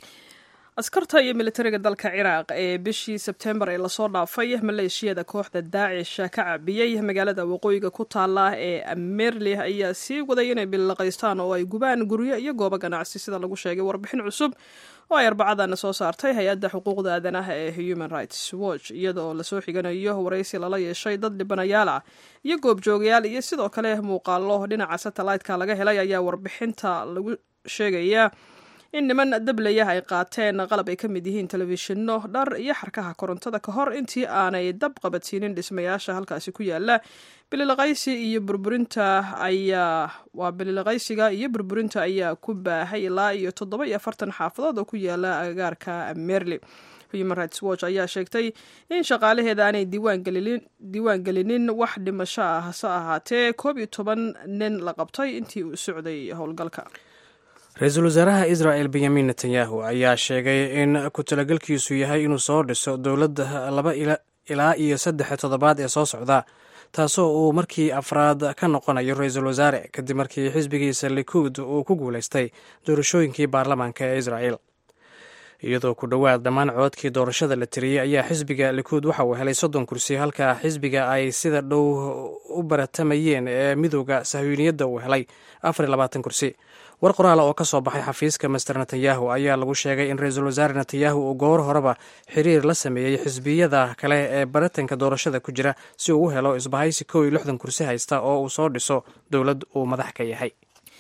askarta iyo militariga dalka ciraaq ee bishii sebtembar ee lasoo dhaafay maleeshiyada kooxda daacish ka cabiyey magaalada waqooyiga ku taala ee amerli ayaa sii waday inay bilaqaystaan oo ay gubaan guryo iyo goobo ganacsi sida lagu sheegay warbixin cusub oo ay arbacadana soo saartay hay-adda xuquuqda aadanaha ee human rights watch iyadaoo lasoo xiganayo waraysi lala yeeshay dad dhibanayaal ah iyo goobjoogayaal iyo sidoo kale muuqaalo dhinaca satellite-ka laga helay ayaa warbixinta lagu sheegaya in niman dablaya ay qaateen qalab ay ka mid yihiin telefishinno dhar iyo xarkaha korontada ka hor intii aanay dab qabadsiinin dhismayaasha halkaasi ku yaala bililaqaysi iyo burburinta ayaa waa bililaqaysiga iyo burburinta ayaa ku baahay ilaa iyo toddoba iyo afartan xaafadood oo ku yaala agagaarka merli human rights watch ayaa sheegtay in shaqaalaheeda aanay diiwaan gelinin wax dhimasho ah hase ahaatee koob iyo toban nin la qabtay intii uu socday howlgalka ra-iisul wasaaraha israel benyamin netanyahu ayaa sheegay in ku talagelkiisu yahay inuu soo dhiso dowladda laba ilaa iyo saddex toddobaad ee soo socda taasoo uu markii afraad ka noqonayo ra-iisul wasaare kadib markii xisbigiisa likuud uu ku guulaystay doorashooyinkii baarlamaanka ee israel iyadoo ku dhowaad dhammaan coodkii doorashada la tiriyey ayaa xisbiga likuud waxa uu helay soddon kursi halka xisbiga ay sida dhow u baratamayeen ee midooda sahyuuniyadda uu helay afar iyo labaatan kursi war qoraala oo ka soo baxay xafiiska master netanyahu ayaa lagu sheegay in ra-iisul wasaare netanyahu uu goor horeba xiriir la sameeyey xisbiyada kale ee baritanka doorashada ku jira si uu u helo isbahaysi kow iyo lixdan kursi haysta oo uu soo dhiso dowlad uu madax ka yahay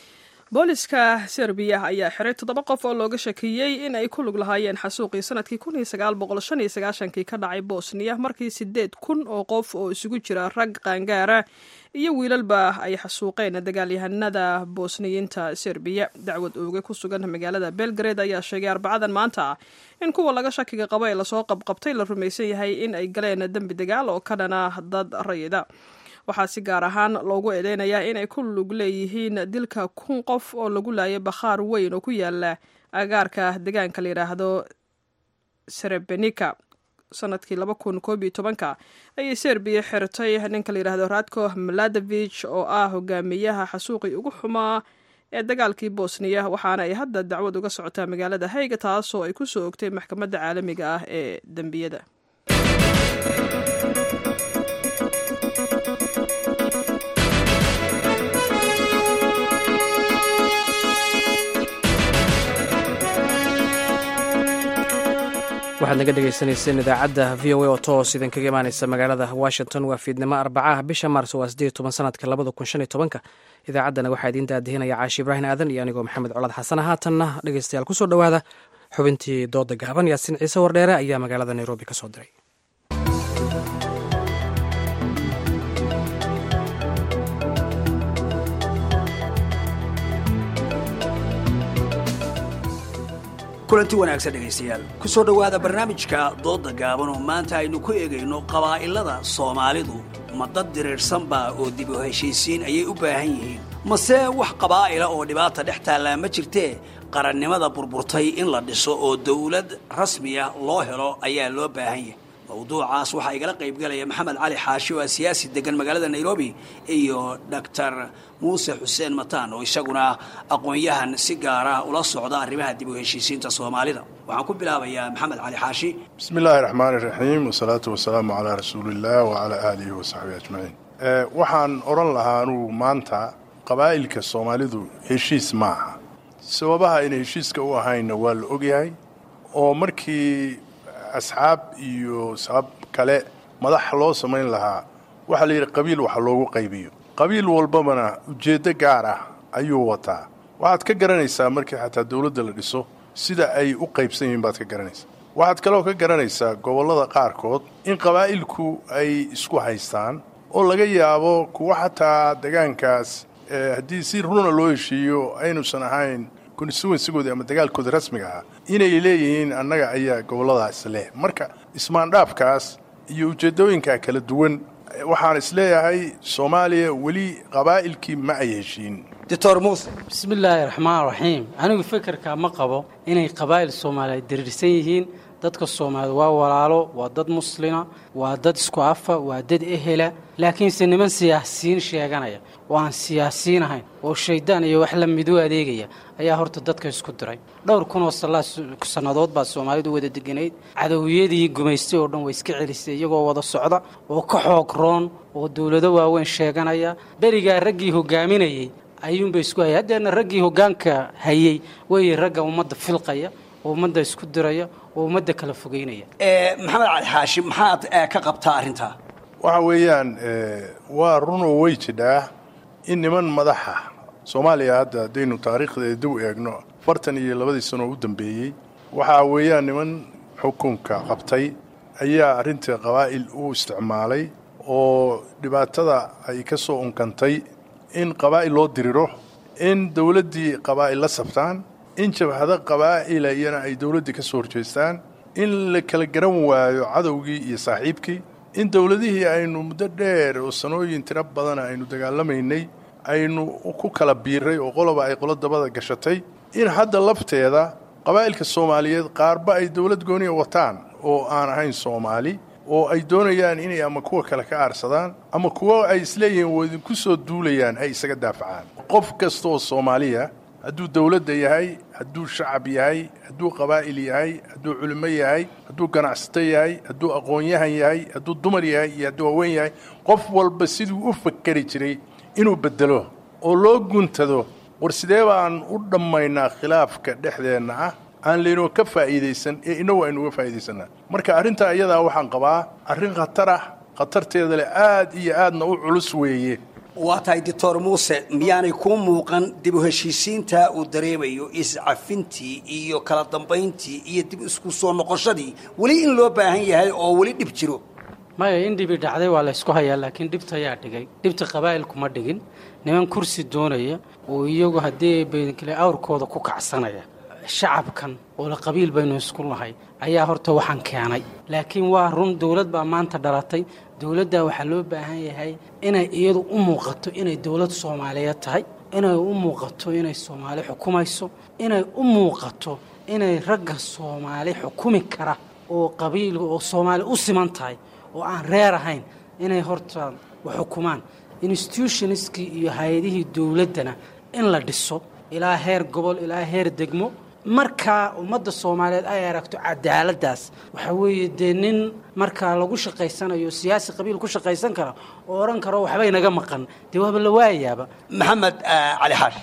booliska serbiya ayaa xiray toddoba qof oo looga shakiyey in ay ku lug lahaayeen xasuuqii sanadkii kun iyo sagaal boqol shan iyo sagaashankii ka dhacay bosniya markii sideed kun oo qof oo isugu jira rag qaangaara iyo wiilalba ay xasuuqeen dagaalyahanada bosniyiinta serbiya dacwad ooge ku sugan magaalada belgrade ayaa sheegay arbacadan maanta in kuwa laga shakiga qabo ee lasoo qabqabtay la rumaysan yahay in ay galeen dembi dagaal oo ka dhana dad rayida waxaa si gaar ahaan loogu eedeynayaa inay ku lug leeyihiin dilka kun qof oo lagu laayay bakhaar weyn oo ku yaala agaarka deegaanka la yidhaahdo serebenika sanadkii laba kun koob iyo tobanka ayay serbiya xirtay ninka la yidhahdo radko maladevich oo ah hogaamiyaha xasuuqii ugu xumaa ee dagaalkii bosniya waxaana ay hadda dacwad uga socotaa magaalada hayga taasoo ay ku soo ogtay maxkamadda caalamiga ah ee dembiyada waxaad naga dhegaysanayseen idaacadda v o a oo toos idinkaga imaanaysa magaalada washington waa fiidnimo arbacaha bisha maars waa sideed toban sanadka labada kun shan iyo tobanka idaacaddana waxaa idiin daadihinaya caashi ibraahim aadan iyo anigoo maxamed colaad xasana haatanna dhegeystayaal kusoo dhowaada xubintii dooda gaaban yaasin ciise wardheere ayaa magaalada nairobi ka soo diray kulanti wanaagsan dhegaystayaal ku soo dhowaada barnaamijka doodda gaaban oo maanta aynu ku eegayno qabaa'ilada soomaalidu ma dad diriirsanbaa oo dib u heshiisiin ayay u baahan yihiin mase wax qabaa'ila oo dhibaata dhex taallaa ma jirtee qarannimada burburtay in la dhiso oo dawlad rasmiya loo helo ayaa loo baahan yahay mawduucaas waxaa igala qaybgalaya maxamed cali xaashi oo ah siyaasi degan magaalada nairobi iyo doctor muuse xuseen mataan oo isaguna aqoon-yahan si gaara ula socda arrimaha dib u heshiisiinta soomaalida waxaan ku bilaabayaa maxamed cali xaashi bismi illaahi raxmaani raxiim wasalaatu wasalaamu calaa rasuuliillah wacalaa aalihi wasaxbihi ajmaciin waxaan odhan lahaa anugu maanta qabaa'ilka soomaalidu heshiis ma aha sababaha ayna heshiiska u ahaynna waa la ogyahay oo markii asxaab iyo sabab kale madax loo samayn lahaa waxaa la yidhi qabiil waxa loogu qaybiyo qabiil walbabana ujeeddo gaar ah ayuu wataa waxaad ka garanaysaa markii xataa dowladda la dhiso sida ay u qaybsan yihiin baad ka garanaysaa waxaad kaloo ka garanaysaa gobollada qaarkood in qabaa'ilku ay isku haystaan oo laga yaabo kuwa xataa degaankaas haddii si runa loo heshiiyo aynuusan ahayn constituensigooda ama dagaalkooda rasmiga ah inay leeyihiin annaga ayaa gobolladaas leh marka ismaandhaafkaas iyo ujeeddooyinkaa kala duwan waxaan isleeyahay soomaaliya weli qabaa'ilkii ma ay heshiin doctor muuse bismillaahi raxmaan raxiim anigu fikirkaa ma qabo inay qabaa'il soomaaliyeed diriirsan yihiin dadka soomaaliyeed waa walaalo waa dad muslima waa dad isku afa waa dad ehela laakiinse niman siyaasiyiin sheeganaya oo aan siyaasiyiin ahayn oo shayddaan iyo wax la midu adeegaya ayaa horta dadka isku diray dhowr kun oo sannadood baa soomaalidu wada deganayd cadowiyadii gumaystay oo dhan way iska celisay iyagoo wada socda oo ka xoog roon oo dowlado waaweyn sheeganaya berigaa raggii hogaaminayey ayuunbay isku hayay haddeerna raggii hoggaanka hayey weeye ragga ummadda filqaya oo ummadda isku diraya oo ummadda kala fogeynaya maxamed cali xaashi maxaad ka qabtaa arrintaa waxa weeyaan waa runoo way jidhaa in niman madaxa soomaaliya hadda haddaynu taariikhdeeda dib u eegno afartan iyo labadii sanoo u dambeeyey waxaa weeyaan niman xukunka qabtay ayaa arrintii qabaa'il u isticmaalay oo dhibaatada ay ka soo unkantay in qabaa'il loo diriro in dowladdii qabaa'il la sabtaan in jabhado qabaa'ila iyana ay dowladdii ka soo horjeestaan in la kala garan waayo cadowgii iyo saaxiibkii in dowladihii aynu muddo dheer oo sanooyin tiro badana aynu dagaalamaynay aynu ku kala biiray oo qoloba ay qolo dabada gashatay in hadda lafteeda qabaa'ilka soomaaliyeed qaarba ay dowlad gooniya wataan oo aan ahayn soomaali oo ay doonayaan inay ama kuwa kale ka aarsadaan ama kuwo ay isleeyihiin waa idinku soo duulayaan ay isaga daafacaan qof kasta oo soomaaliya hadduu dowladda yahay hadduu shacab yahay hadduu qabaa'il yahay hadduu culimo yahay hadduu ganacsato yahay hadduu aqoon-yahan yahay hadduu dumar yahay iyo hadduu haween yahay qof walba siduu u fakeri jiray inuu beddelo oo loo guntado war sidee baan u dhammaynaa khilaafka dhexdeenna ah aan laynoo ka faa'iidaysan ee innagu aynu uga faa'iidaysanaa marka arrintaa iyadaa waxaan qabaa arrin khatar ah khatarteeda leh aad iyo aadna u culus weeye waa tahay doctor muuse miyaanay kuu muuqan dib u heshiisiinta uu dareemayo iscafintii iyo kala dambayntii iyo dib isku soo noqoshadii weli in loo baahan yahay oo weli dhib jiro maya in dhibi dhacday waa la ysku hayaa laakiin dhibta ayaa dhigay dhibta qabaa'ilkuma dhigin niman kursi doonaya oo iyagu haddii baynkale awrkooda ku kacsanaya shacabkan oo la qabiil baynu isku nahay ayaa horta waxaan keenay laakiin waa run dowlad baa maanta dhalatay dowladdaa waxaa loo baahan yahay inay iyadu u muuqato inay dowlad soomaaliyeed tahay inay u muuqato inay soomaali xukumayso inay u muuqato inay ragga soomaali xukumi kara oo qabiil oo soomaali u siman tahay oo aan reer ahayn inay horta xukumaan institutionskii iyo hay-adihii dowladdana in la dhiso ilaa heer gobol ilaa heer degmo markaa ummadda soomaaliyeed ay aragto cadaaladdaas waxaa weeye dee nin markaa lagu shaqaysanayo siyaasi qabiil ku shaqaysan kara oo odhan karo waxbay naga maqan dee waaba la waayayaaba maxamed cali xaash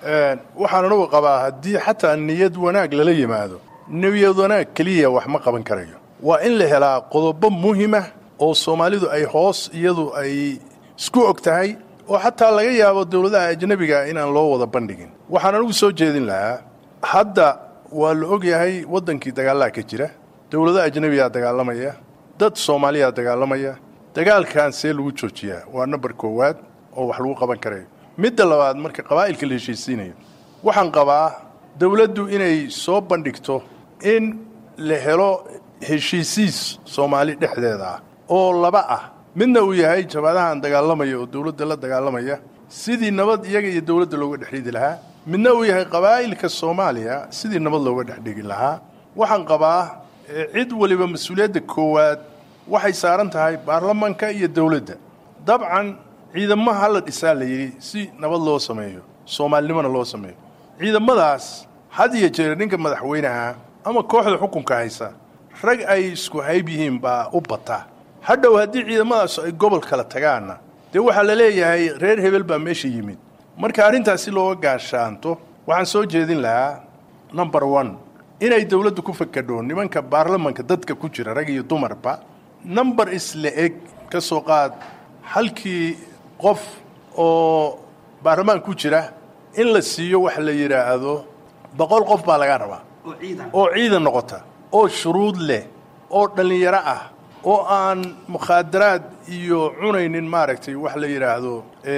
waxaan anugu qabaa haddii xataa niyad wanaag lala yimaado niyad wanaag keliya wax ma qaban karayo waa in la helaa qodobo muhima oo soomaalidu ay hoos iyadu ay isku og tahay oo xataa laga yaabo dowladaha ajnabiga inaan loo wada bandhigin waxaan anugu soo jeedin lahaa hadda waa la og yahay waddankii dagaallaa ka jira dowlado ajnabiyaa dagaalamaya dad soomaaliyaa dagaalamaya dagaalkan see lagu joojiyaa waa nambar koowaad oo wax lagu qaban karayo midda labaad marka qabaa'ilka la heshiisiinayo waxaan qabaa dowladdu inay soo bandhigto in la helo heshiisiis soomaali dhexdeeda ah oo laba ah midna uu yahay jabadahan dagaalamaya oo dowladda la dagaalamaya sidii nabad iyaga iyo dowladda looga dhexridi lahaa midna uu yahay qabaa'ilka soomaaliya sidii nabad looga dhexdhigi lahaa waxaan qabaa cid waliba mas-uuliyadda koowaad waxay saaran tahay baarlamanka iyo dowladda dabcan ciidamaha hala dhisaa la yidhi si nabad loo sameeyo soomaalinimona loo sameeyo ciidamadaas had iyo jeer ninka madaxweynaha ama kooxda xukunka haysa rag ay isku hayb yihiin baa u bata hadhow haddii ciidamadaas ay gobol kala tagaanna dee waxaa la leeyahay reer hebel baa meesha yimid marka arrintaas si looga gaashaanto waxaan soo jeedin lahaa number one inay dowladdu ku fakadho nimanka baarlamanka dadka ku jira rag iyo dumarba number isla eg ka soo qaad halkii qof oo baarlamaan ku jira in la siiyo wax la yidhaahdo boqol qof baa laga rabaa oo ciidan noqota oo shuruud leh oo dhallinyaro ah oo aan mukhaadaraad iyo cunaynin maaragtay wax la yidhaahdo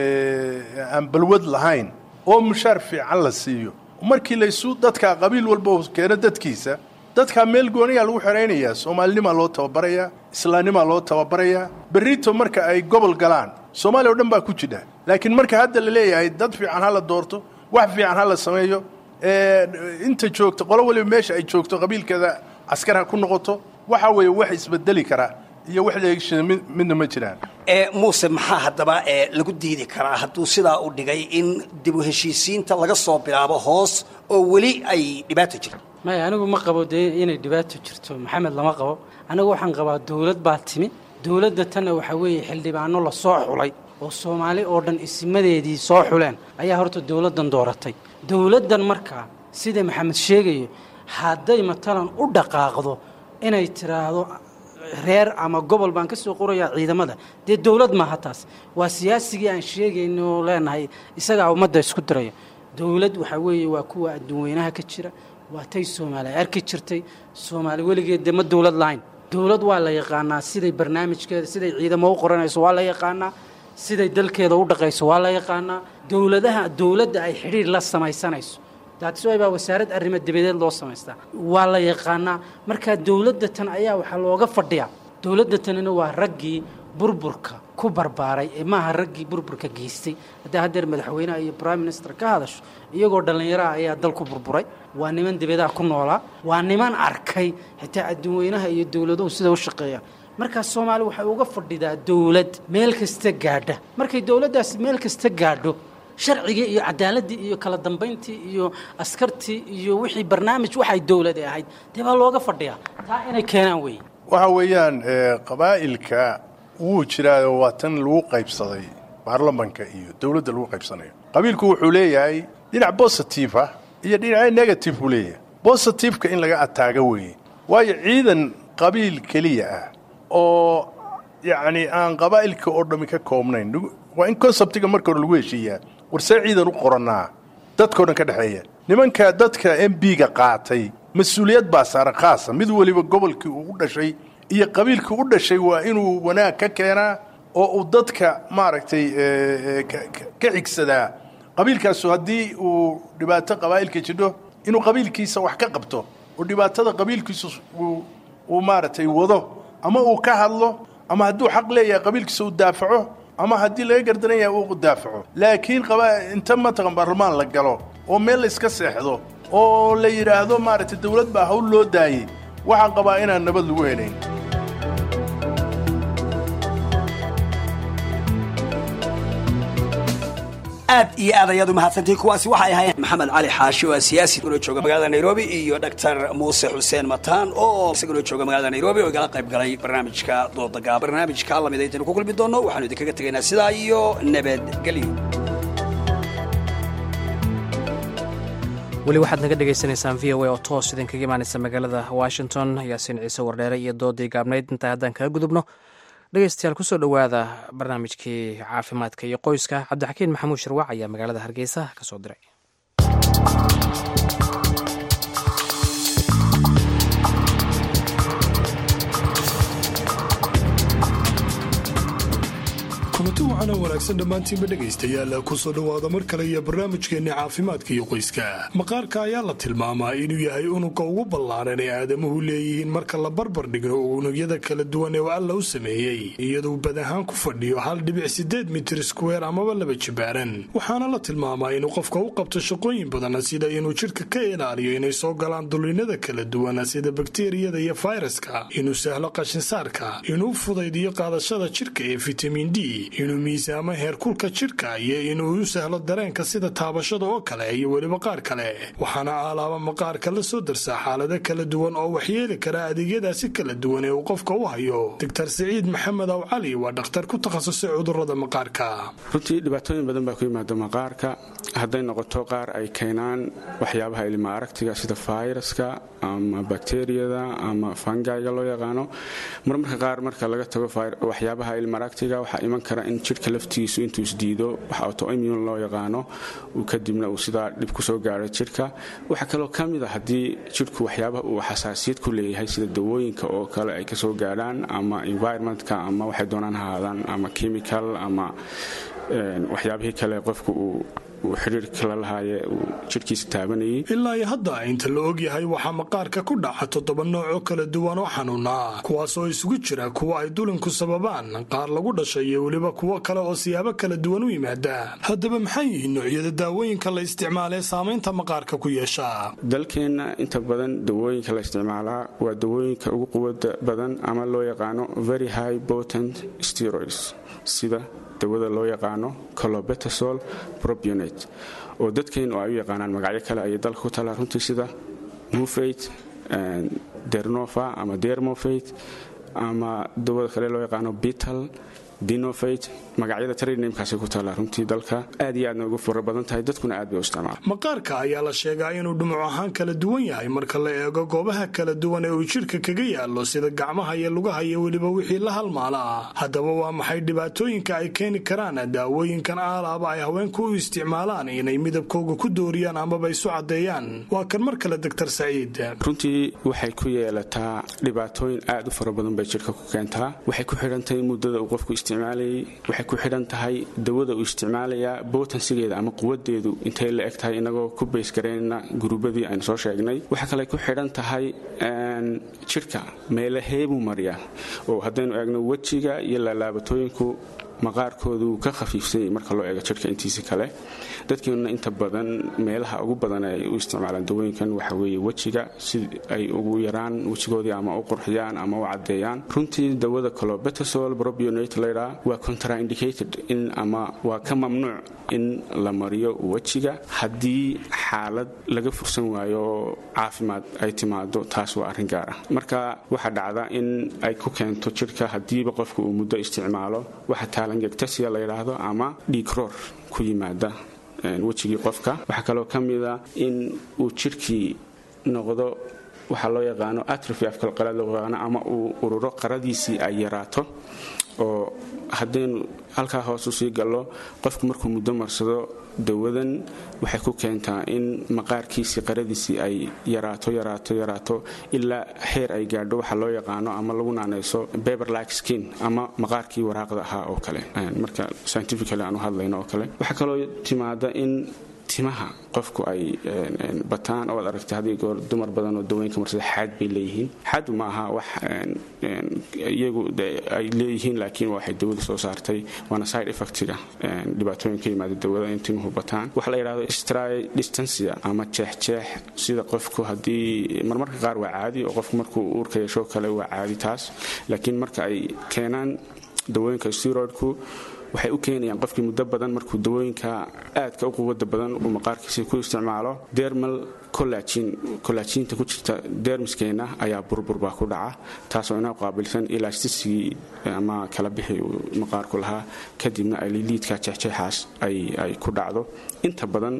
aan balwad lahayn oo mushaar fiican la siiyo markii laysu dadkaa qabiil walba keeno dadkiisa dadkaa meel gooniyaa lagu xeraynayaa soomaalinimaa loo tababarayaa islaamnimaa loo tababarayaa berrito marka ay gobol galaan soomaaliya o dhan baa ku jidha laakiin marka hadda la leeyahay dad fiican ha la doorto wax fiican ha la sameeyo inta joogto qolo waliba meesha ay joogto qabiilkeeda askar ha ku noqoto waxa weeye wax isbedeli kara iyo wax leegshada midna ma jiraan muuse maxaa haddaba lagu diidi karaa hadduu sidaa u dhigay in dib u heshiisiinta laga soo bilaabo hoos oo weli ay dhibaato jirto maya anigu ma qabo dee inay dhibaato jirto maxamed lama qabo anigu waxaan qabaa dawlad baa timi dawladda tanna waxaa weeye xildhibaano la soo xulay oo soomaali oo dhan isimadeedii soo xuleen ayaa horta dawladdan dooratay dawladdan markaa sida maxamed sheegayo hadday matalan u dhaqaaqdo inay tiraahdo reer ama gobol baan ka soo qorayaa ciidamada dee dawlad maaha taas waa siyaasigii aan sheegayno oo leenahay isagaa ummadda isku diraya dawlad waxaa weeye waa kuwa adduunweynaha ka jira waa tay soomaali ay arki jirtay soomaali weligeed dee ma dawlad lahayn dawlad waa la yaqaanaa siday barnaamijkeeda siday ciidamo u qoranayso waa la yaqaanaa siday dalkeeda u dhaqayso waa la yaqaanaa dawladaha dawladda ay xidhiir la samaysanayso daadiswaay baa wasaarad arrimo dibadeed loo samaystaa waa la yaqaanaa markaa dawladda tan ayaa waxaa looga fadhiyaa dawladda tanina waa raggii burburka ku barbaaray ee maaha raggii burburka geystay haddii haddeer madaxweyneha iyo prime minister ka hadasho iyagoo dhallinyaraha ayaa dalku burburay waa niman dibadaha ku noolaa waa niman arkay xitaa adduunweynaha iyo dawladuhu sida u shaqeeyaan markaa soomaali waxay uga fadhidaa dawlad meel kasta gaadha markay dawladdaasi meel kasta gaadho sharcigii iyo cadaaladii iyo kala dambayntii iyo askartii iyo wixii barnaamij waxay dawladi ahayd dee baa looga fadhiyaa taa inay keenaan weeye waxa weeyaan qabaa'ilka wuu jiraayo waa tan lagu qaybsaday baarlamanka iyo dawladda lagu qaybsanayo qabiilku wuxuu leeyahay dhinac bositive ah iyo dhinaca negative buu leeyahay bositiveka in laga ataago weeye waayo ciidan qabiil keliya ah oo yacni aan qabaa'ilka oo dhammi ka koobnayn waa in conseptiga marka hore lagu heshiiyaa warsee ciidan u qorannaa dadkao dhan ka dhexeeya nimanka dadka m b-ga qaatay mas-uuliyad baa saaran khaasa mid weliba gobolkii uu u dhashay iyo qabiilkii u dhashay waa inuu wanaag ka keenaa oo uu dadka maaragtay ka xigsadaa qabiilkaasu haddii uu dhibaato qabaa'ilka jidho inuu qabiilkiisa wax ka qabto oo dhibaatada qabiilkiisu uu maaragtay wado ama uu ka hadlo ama hadduu xaq leeyahay qabiilkiisa uu daafaco ama haddii laga gardaran yahay uu daafaco laakiin inta mataqan baarlamaan la galo oo meel layska seexdo oo la yidhaahdo maaragtay dawlad baa hawl loo daayey waxaan qabaa inaan nabad lagu helayn aad iyo aad ayaad u mahadsantihin kuwaasi waxay ahaayeen maxamed cali xaashi oo siyaasi isaguna jooga magaalada nairobi iyo doctor muuse xuseen mataan oo isaguna jooga magaalada nairobi oo igala qayb galay barnaamijka doodagaa barnaamijka lamida intaynu ku kulmi doonno waxaanu idinkaga tegaynaa sidaa iyo nabadgelyo weli waxaad naga dhagaysanaysaan v o a oo toos idinkaga imaanaysa magaalada washington yaasiin ciise wardheere iyo doodii gaabnayd intaa haddaan kaga gudubno dhegeystayaal kusoo dhowaada barnaamijkii caafimaadka iyo qoyska cabdixakiin maxamuud shirwac ayaa magaalada hargeysa ka soo diray kulanti waxaana wanaagsan dhammaantiinba dhegaystayaal kusoo dhowaada mar kale iyo barnaamijkeenni caafimaadka iyo qoyska maqaarka ayaa la tilmaamaa inuu yahay unugga ugu ballaaran ee aadamuhu leeyihiin marka la barbar dhigno unugyada kala duwan ee alla u sameeyey iyaduu bad ahaan ku fadhiyo hal dhibic sideed mitir squeer amaba laba jibaaran waxaana la tilmaamaa inuu qofka u qabto shaqooyin badan sida inuu jidhka ka ilaaliyo inay soo galaan dulinada kala duwan sida bakteriyada iyo fayraska inuu sahlo qashinsaarka inuu fudaydiyo qaadashada jidhka ee fitamiin d inuu inuu miisaamo heerkulka jidhka iyo inuu u sahlo dareenka sida taabashada oo kale iyo weliba qaar kale waxaana aalaaba maqaarka la soo darsaa xaalado kala duwan oo waxyeeli kara adeegyadaasi kala duwan ee uu qofka u hayo doctor siciid maxamed aw cali waa dhakhtar ku takhasusay cudurada maqaarka runtii dhibaatooyin badan baa ku yimaada maqaarka hadday noqoto qaar ay keenaan waxyaabaha ilma aragtiga sida fayraska ama bakteriyada ama fangayga loo yaqaano marmarka qaar marka laga tago waxyaabaha ilma aragtiga waxaa iman kara in jidhka laftigiisu intuu isdiido wax autoimmune loo yaqaano kadibna uu sidaa dhib kusoo gaaro jidhka waxaa kaloo ka mid a haddii jidhku waxyaabaha uu xasaasiyad ku leeyahay sida dawooyinka oo kale ay kasoo gaadhaan ama environmentka ama waxay doonaan haadaan ama chemical ama waxyaabihii kale qofku uu xiriirka la lahaaye uu jidhkiisa taabanayay ilaa iyo hadda inta la ogyahay waxaa maqaarka ku dhaca toddoba nooc oo kala duwan oo xanuuna kuwaasoo isugu jira kuwa ay dulinku sababaan qaar lagu dhashay iyo weliba kuwo kale oo siyaabo kala duwan u yimaada haddaba maxay yihiin noocyada daawooyinka la isticmaalee saamaynta maqaarka ku yeesha dalkeenna inta badan dawooyinka la isticmaalaa waa dawooyinka ugu quwada badan ama loo yaqaano very high potent steroids sida dawada loo yaqaano colobetasol probionate oo dadkeennu ay u yaqaanaan magacyo kale ayay dalka ku talaa runtii sida mufate dernova ama dermofate ama dawada kale loo yaqaano bital dinofate magacyada tradnamkaasi ku taallaa runtii dalka aad iyo aadna ugu fura badan tahay dadkuna aad bay u isticmaala maqaarka ayaa la sheegaa inuu dhumuc ahaan kala duwan yahay marka la eego goobaha kala duwan ee uu jidhka kaga yaallo sida gacmaha iyo lugaha iyo weliba wixii la halmaala ah haddaba waa maxay dhibaatooyinka ay keeni karaan daawooyinkan aalaaba ay haweenku u isticmaalaan inay midabkooga ku dooriyaan amaba isu caddeeyaan waa kan mar kale doctor saciid runtii waxay ku yeelataa dhibaatooyin aad u fara badan bay jidhka ku keentaa waxay ku xidhantahay muddada uu qofku isticmaalayay waxay ku xidhan tahay dawada uu isticmaalayaa bootansigeeda ama quwadeedu intay la eg tahay inagoo ku baysgaraynna gurubadii aynu soo sheegnay waxaa kale ku xidhan tahay jidhka meelaheebuu mariyaa oo haddaynu eegno wejiga iyo laalaabatooyinku maqaarkoodu ka khafiifsanyay marka loo eego jidhka intiisa kale dadkeenuna inta badan meelaha ugu badan ay u isticmaalaan dawooyinkan waxa weeye wejiga si ay ugu yaraan wejigoodii ama u qurxiyaan ama u caddeeyaan runtii dawada colobetasol probionate laydhaa waa contraindicated in ama waa ka mamnuuc in la mariyo wejiga haddii xaalad laga fursan waayo oo caafimaad ay timaado taas waa arrin gaar ah marka waxaa dhacda in ay ku keento jidhka haddiiba qofka uu muddo isticmaalo waxa taalangegtasia la yidhaahdo ama dhiigroor ku yimaada wejigii qofka waxaa kaloo ka mida in uu jidhkii noqdo waxaa loo yaqaano atrofi afkalqalad loo yaqaano ama uu ururo qaradiisii ay yaraato oo haddaynu halkaa hoos usii gallo qofku markuu muddo marsado dawadan waxay ku keentaa in maqaarkiisii qaradiisii ay yaraato yaraato yaraato ilaa heer ay gaadho waxa loo yaqaano ama lagu naanayso beberlike skin ama maqaarkii waraaqda ahaa oo kale marka scientifically aan u hadlayno oo kale waxaa kaloo timaada in timaha qofku ay bataan oo ad aragtay haddii goor dumar badan oo dawooyinka marsada xaad bay leeyihiin xaadu ma aha wax iyagu ay leeyihiin laakiin waxay dawada soo saartay waana side effectiga dhibaatooyin ka yimaada dawada in timuhu bataan waxa la yidhahdo stry distancia ama jeexjeex sida qofku haddii marmarka qaar waa caadi oo qofku markuu uurka yeesho kale waa caadi taas laakiin marka ay keenaan dawooyinka steroidku waxay u keenayaan qofkii muddo badan markuu dawooyinka aadka u quwada badan uu maqaarkiisa ku isticmaalo dermal colajinta ku jirta dermiskeenna ayaa burburbaa ku dhaca taasoo inoo qaabilsan elasticigii ama kala bixi uu maqaarku lahaa kadibna ay liidka jeexjeexaas ay ku dhacdo inta badan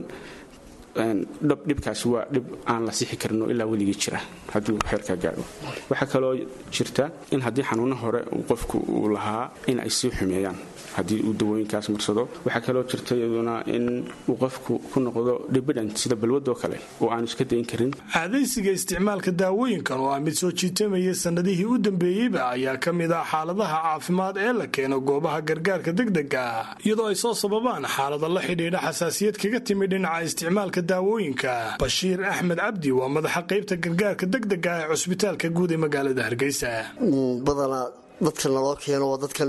dhibkaasi waa dhib aan la sixi karino ilaa weligii jira hadduu xeerkaa gaadho waxaa kaloo jirta in haddii xanuuno hore qofku uu lahaa in ay sii xumeeyaan haddii uu dawooyinkaas marsado waxaa kaloo jirta iyaduna in uu qofku ku noqdo dibidhant sida balwadoo kale oo aanu iska dayn karin caadaysiga isticmaalka daawooyinkan oo ah mid soo jiitamaya sannadihii u dambeeyeyba ayaa ka mid ah xaaladaha caafimaad ee la keeno goobaha gargaarka degdega iyadoo ay soo sababaan xaalada la xidhiidha xasaasiyad kaga timi dhinaca isticmaalka daawooyinka bashiir axmed cabdi waa madaxa qaybta gargaarka degdega ee cusbitaalka guud ee magaalada hargeysa badanaa dadka naloo keeno waa dadkan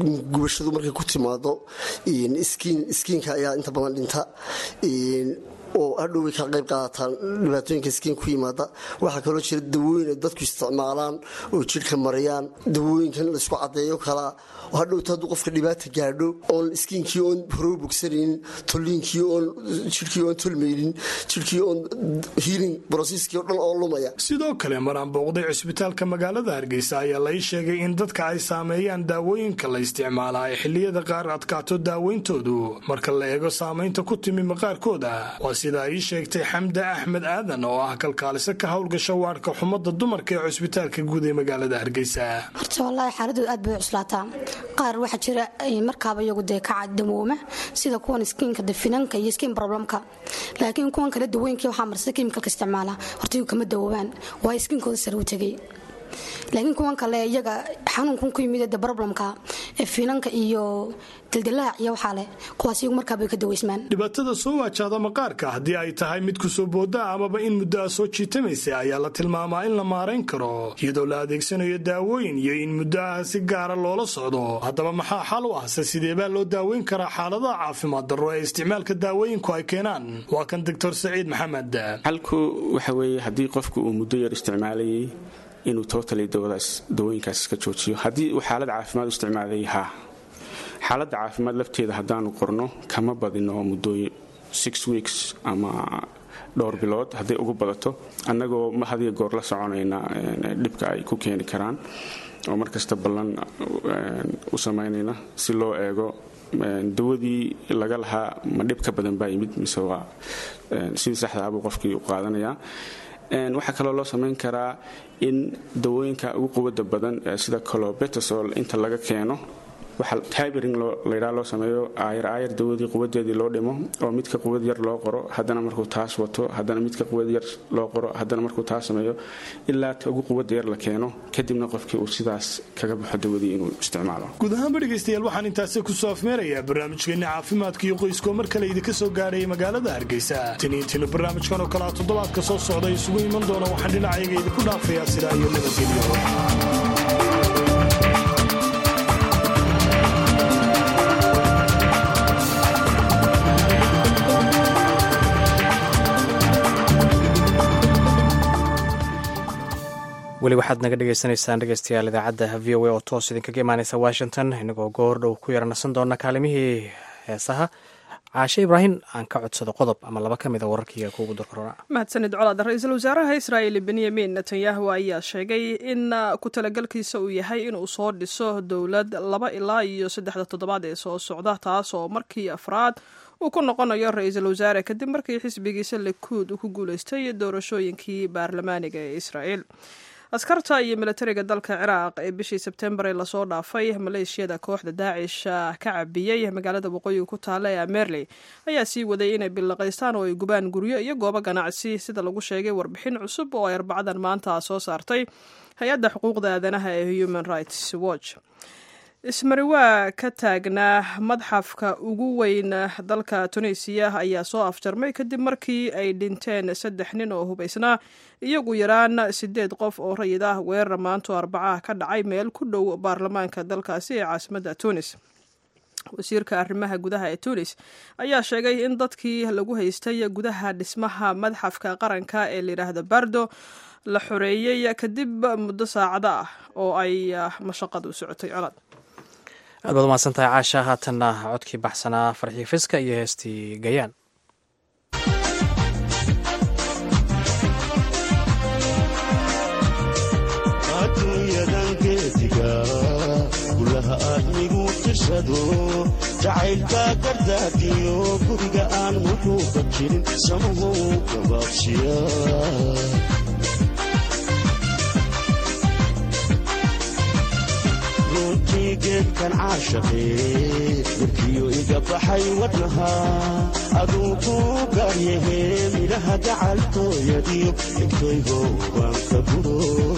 gubashadu markay ku timaado iskiinka ayaa inta badan dhinta oo hadhoway ka qayb qaadataan dhibaatooyinka iskiin ku yimaada waxaa kaloo jira dawooyin ay dadku isticmaalaan oo jidhka mariyaan dawooyinkan laysku caddeeyo kalaa hadhowta hadduu qofka dhibaata gaadho oon iskiinkii oon horow bogsanaynin tolliinkii oon jidhkii oon tolmaynin jidhkii oon hiiling brosiskii oo dhan oo lumaya sidoo kale maraan booqday cusbitaalka magaalada hargeysa ayaa lai sheegay in dadka ay saameeyaan daawooyinka la isticmaalaa ay xilliyada qaar adkaato daaweyntoodu marka la eego saamaynta ku timi maqaarkooda waa sida ay sheegtay xamda axmed aadan oo ah kalkaaliso ka howlgasha waadhka xumada dumarka ee cusbitaalka guud ee magaalada hargeysa horta wallaahi xaaladooda aad bay u cuslaataa qaar waxaa jira markaaba iyagu dee ka damooma sida kuwan skiinka de finanka iyo skiin problemka laakiin kuwan kale dawooyinkii waxaa marsa kemikalka isticmaala horta iyagu kama dawoobaan waayo skiinkooda sare u tegay laakiin kuwan kale iyaga xanuunkun ku yimid de problemka ee finanka iyo dildilaac iyo waxaa leh kuwaas iyagu markaabay ka daweysmaan dhibaatada soo waajaada maqaarka haddii ay tahay mid kusoo booda amaba in muddo a soo jiitamaysa ayaa la tilmaamaa in la maarayn karo iyadoo la adeegsanayo daawooyin iyo in muddo ah si gaara loola socdo haddaba maxaa xal u ah se sideebaa loo daaweyn karaa xaaladaha caafimaad darro ee isticmaalka daawooyinku ay keenaan waa kan doctor saciid maxamed xalku waxa weeye haddii qofku uu muddo yar isticmaalayay inuu totally dawooyinkaas iska joojiyo haddii uu xaalad caafimaad u isticmaalay haa xaaladda caafimaad lafteeda haddaanu qorno kama badino muddooyin six weeks ama dhowr bilood hadday ugu badato annagoo ma hadiyo goor la soconayna dhibka ay ku keeni karaan oo markasta ballan u samaynayna si loo eego dawadii laga lahaa ma dhib ka badan baa yimid mise waa sidii saxda abuu qofkii u qaadanayaa waxaa kaloo loo samayn karaa in dawooyinka ugu quwada badan sida colobetasol inta laga keeno waxa tibering laydhaa loo sameeyo aayar aayar dawadii quwadeedii loo dhimo oo midka quwad yar loo qoro haddana markuu taas wato haddana midka quwad yar loo qoro haddana markuu taas sameeyo ilaa ta ugu quwada yar la keeno kadibna qofkii uu sidaas kaga baxo dawadii inuu isticmaalo guud ahaanba dhegaystayaal waxaan intaasi kusoo afmeerayaa barnaamijkeenni caafimaadka iyo qoyskoo mar kale idinka soo gaadhaya magaalada hargeysa tiniintiina barnaamijkan oo kalea toddobaadka soo socda isugu iman doona waxaan dhinacayaga idinku dhaafayaa sidaa iyo nabadgelyo weli waxaad naga dhagaysanaysaan dhegeystayaal idaacadda v o a oo toos idinkaga imaaneysa washington inagoo goor dhow ku yaranasan doona kaalimihii heesaha caashe ibraahim aan ka codsado qodob ama laba ka mid a wararkiiga kuugu darkorona mahadsanid colaad ra-iisul wasaaraha israa'il benyamin netanyahu ayaa sheegay in ku talagalkiisa uu yahay inuu soo dhiso dowlad laba ilaa iyo saddexda toddobaad ee soo socda taas oo markii afraad uu ku noqonayo ra-iisul wasaare kadib markii xisbigiisa likuud uu ku guuleystay doorashooyinkii baarlamaaniga ee israa'il askarta iyo milatariga dalka ciraaq ee bishii sebtembar ee lasoo dhaafay maleeshiyada kooxda daacish ka cabiyey magaalada waqooyiga ku taalla ee amerley ayaa sii waday inay billaqaystaan oo ay gubaan guryo iyo goobo ganacsi sida lagu sheegay warbixin cusub oo ay arbacadan maanta soo saartay hay-adda xuquuqda aadanaha ee human rights watch ismariwaa ka taagnaa madxafka ugu weyn dalka tunisiya ayaa soo afjarmay kadib markii ay dhinteen saddex nin oo hubaysnaa iyagu yaraan sideed qof oo rayid ah weerar maanto arbacaha ka dhacay meel ku dhow baarlamaanka dalkaasi ee caasimadda tunis wasiirka arrimaha gudaha ee tunis ayaa sheegay in dadkii lagu haystay gudaha dhismaha madxafka qaranka ee layidhaahda bardo la xoreeyey kadib muddo saacado ah oo ay mashaqadu socotay colaad aad baad umahadsantahay caasha haatanna codkii baxsanaa farxii fiska iyo heestii gayaan adduunyadan geesiga gulaha aadmigu tishado jacaylka gardaadiyo guriga aan wuxuuka jirin samahow gabaabshiya runtii geedkan caashaqee markiyo iga baxay wadnaha aduu kuu gaaryahee midhaha gacaltooyadiyo egtoygo baan ka guro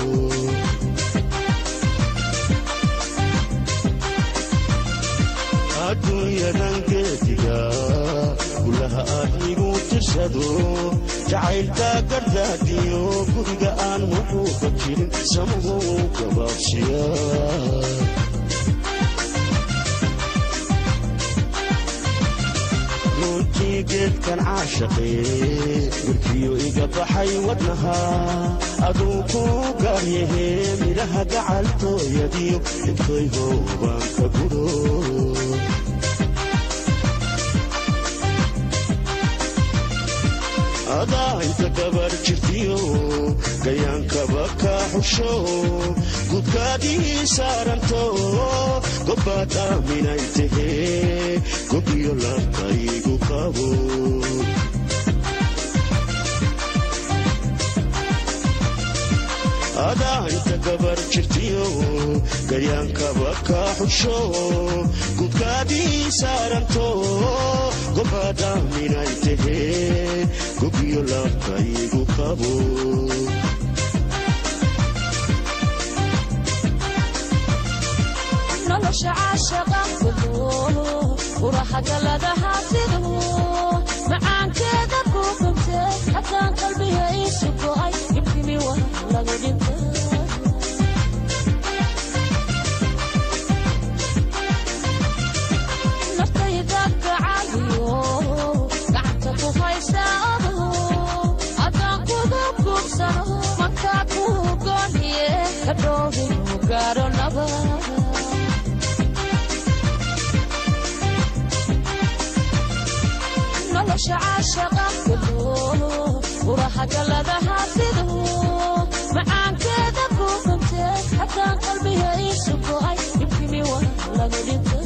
adduunyadan geediga gulaha aadmigu tishado jacaylka gardaadiyo guriga aan wuxuuka jirin samahow gabaabshiya runtii geedkan caashaqee warkiyo iga baxay wadnaha aduu ku gaaryahe midhaha gacaltooyadiyo intay hoobaan ka guro adaa inta gabar jirtiyo gayaankaba ka xusho gudkaadii saaranto gobbaad aaminay tahee gobiyo labkaygu qabo adaa inta gabar jirtiyo gayaankaba ka xusho gudkaadii saaranto gobbaad aaminay tahee gobiyo labkaygu qabo nolosha caashaqa kudo urahagaladaha sidu macaankeeda ku gubte haddaan qalbiga iisu go'ay ibkimi wa lagu dhinta naftayda gacaliyo gacanta ku haysa odo haddaan kugu gubsano mankaa ku gooniye kadhoobinu gaaro nabad nolosha caashaqa kudo urahagaladaha sidu macaankeeda ku gubte haddaan qalbiga iisu go'ay ibkimi wa lagu dhinta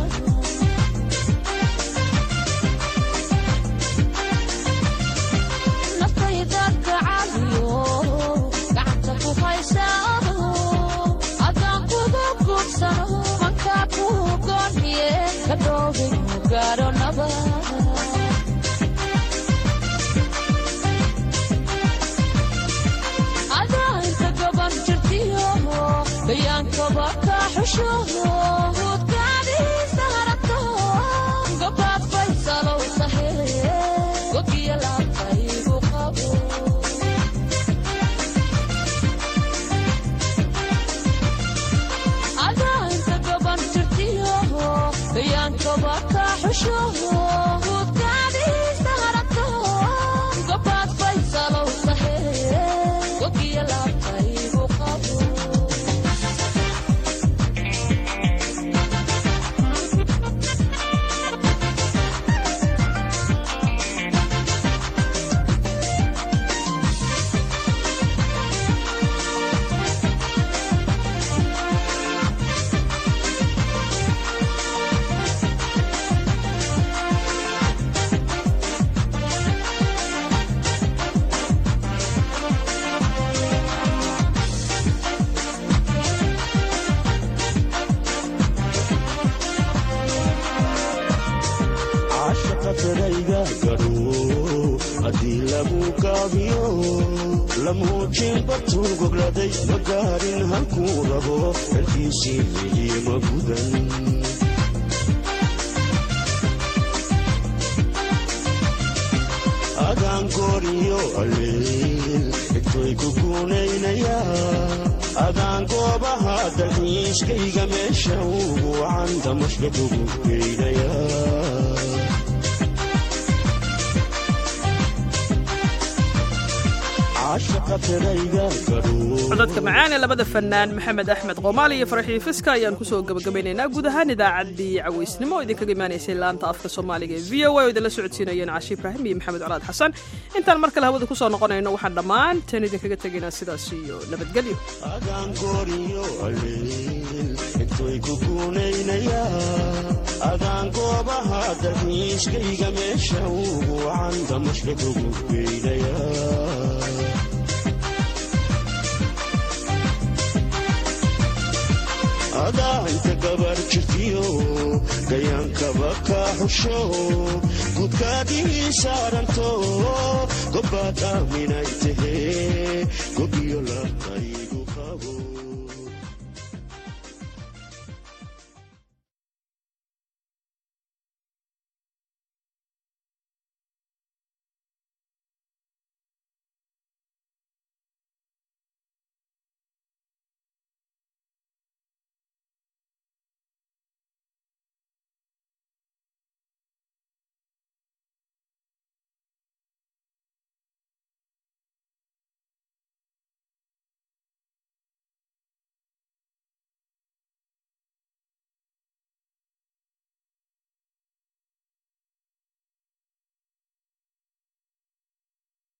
naftayda gacaliyo gacanta ku haysa odo haddaan kugu gubsano mankaa ku gooniye kadhoobinu gaaro nabad adainta gaban jirtiyo gayaankaba ka xusho hudkaadiisa harato gobaad faysalow tahe gogiya laabkaygu qabo adainta gaban jirtiyo gayaankaba ka xusho hudkaadiisa harato gobaad faysalow tahe gogiya laabkaygu qabo caashaqa darayga gadho haddii lagu gaabiyo la muujin bartuu gogladay ma gaarin halkuu rabo xelkiisii weli ma gudan adaan gooriyo alleel xigtoy ku guunaynayaa adaan goobaha dalxiiskayga meesha ugu wacan damashka kugu geynayaa caashaqa darayga gadho codadka macaan ee labada fanaan maxamed axmed qoomaali iyo farxii fiska ayaan kusoo gabagabaynaynaa guud ahaan idaacaddii cawaysnimo oo idinkaga imaanaysay laanta afka soomaaliga ee v o a oo idinla socodsiinayeen caashi ibraahim iyo maxamed colaad xasan intaan mar kale hawada kusoo noqonayno waxaan dhammaanteen idinkaga tegaynaa sidaas iyo nabadgelyo adaan gooriyo alleel xigtoy ku guunaynayaa adaan goobaha dalxiiskayga meesha ugu wacan damashka kugu geynayaa adaa inta gabar jirtiyo gayaankaba ka xusho gudkaadii saaranto gobbaad aaminay tahee gobiyo labkaygu qabo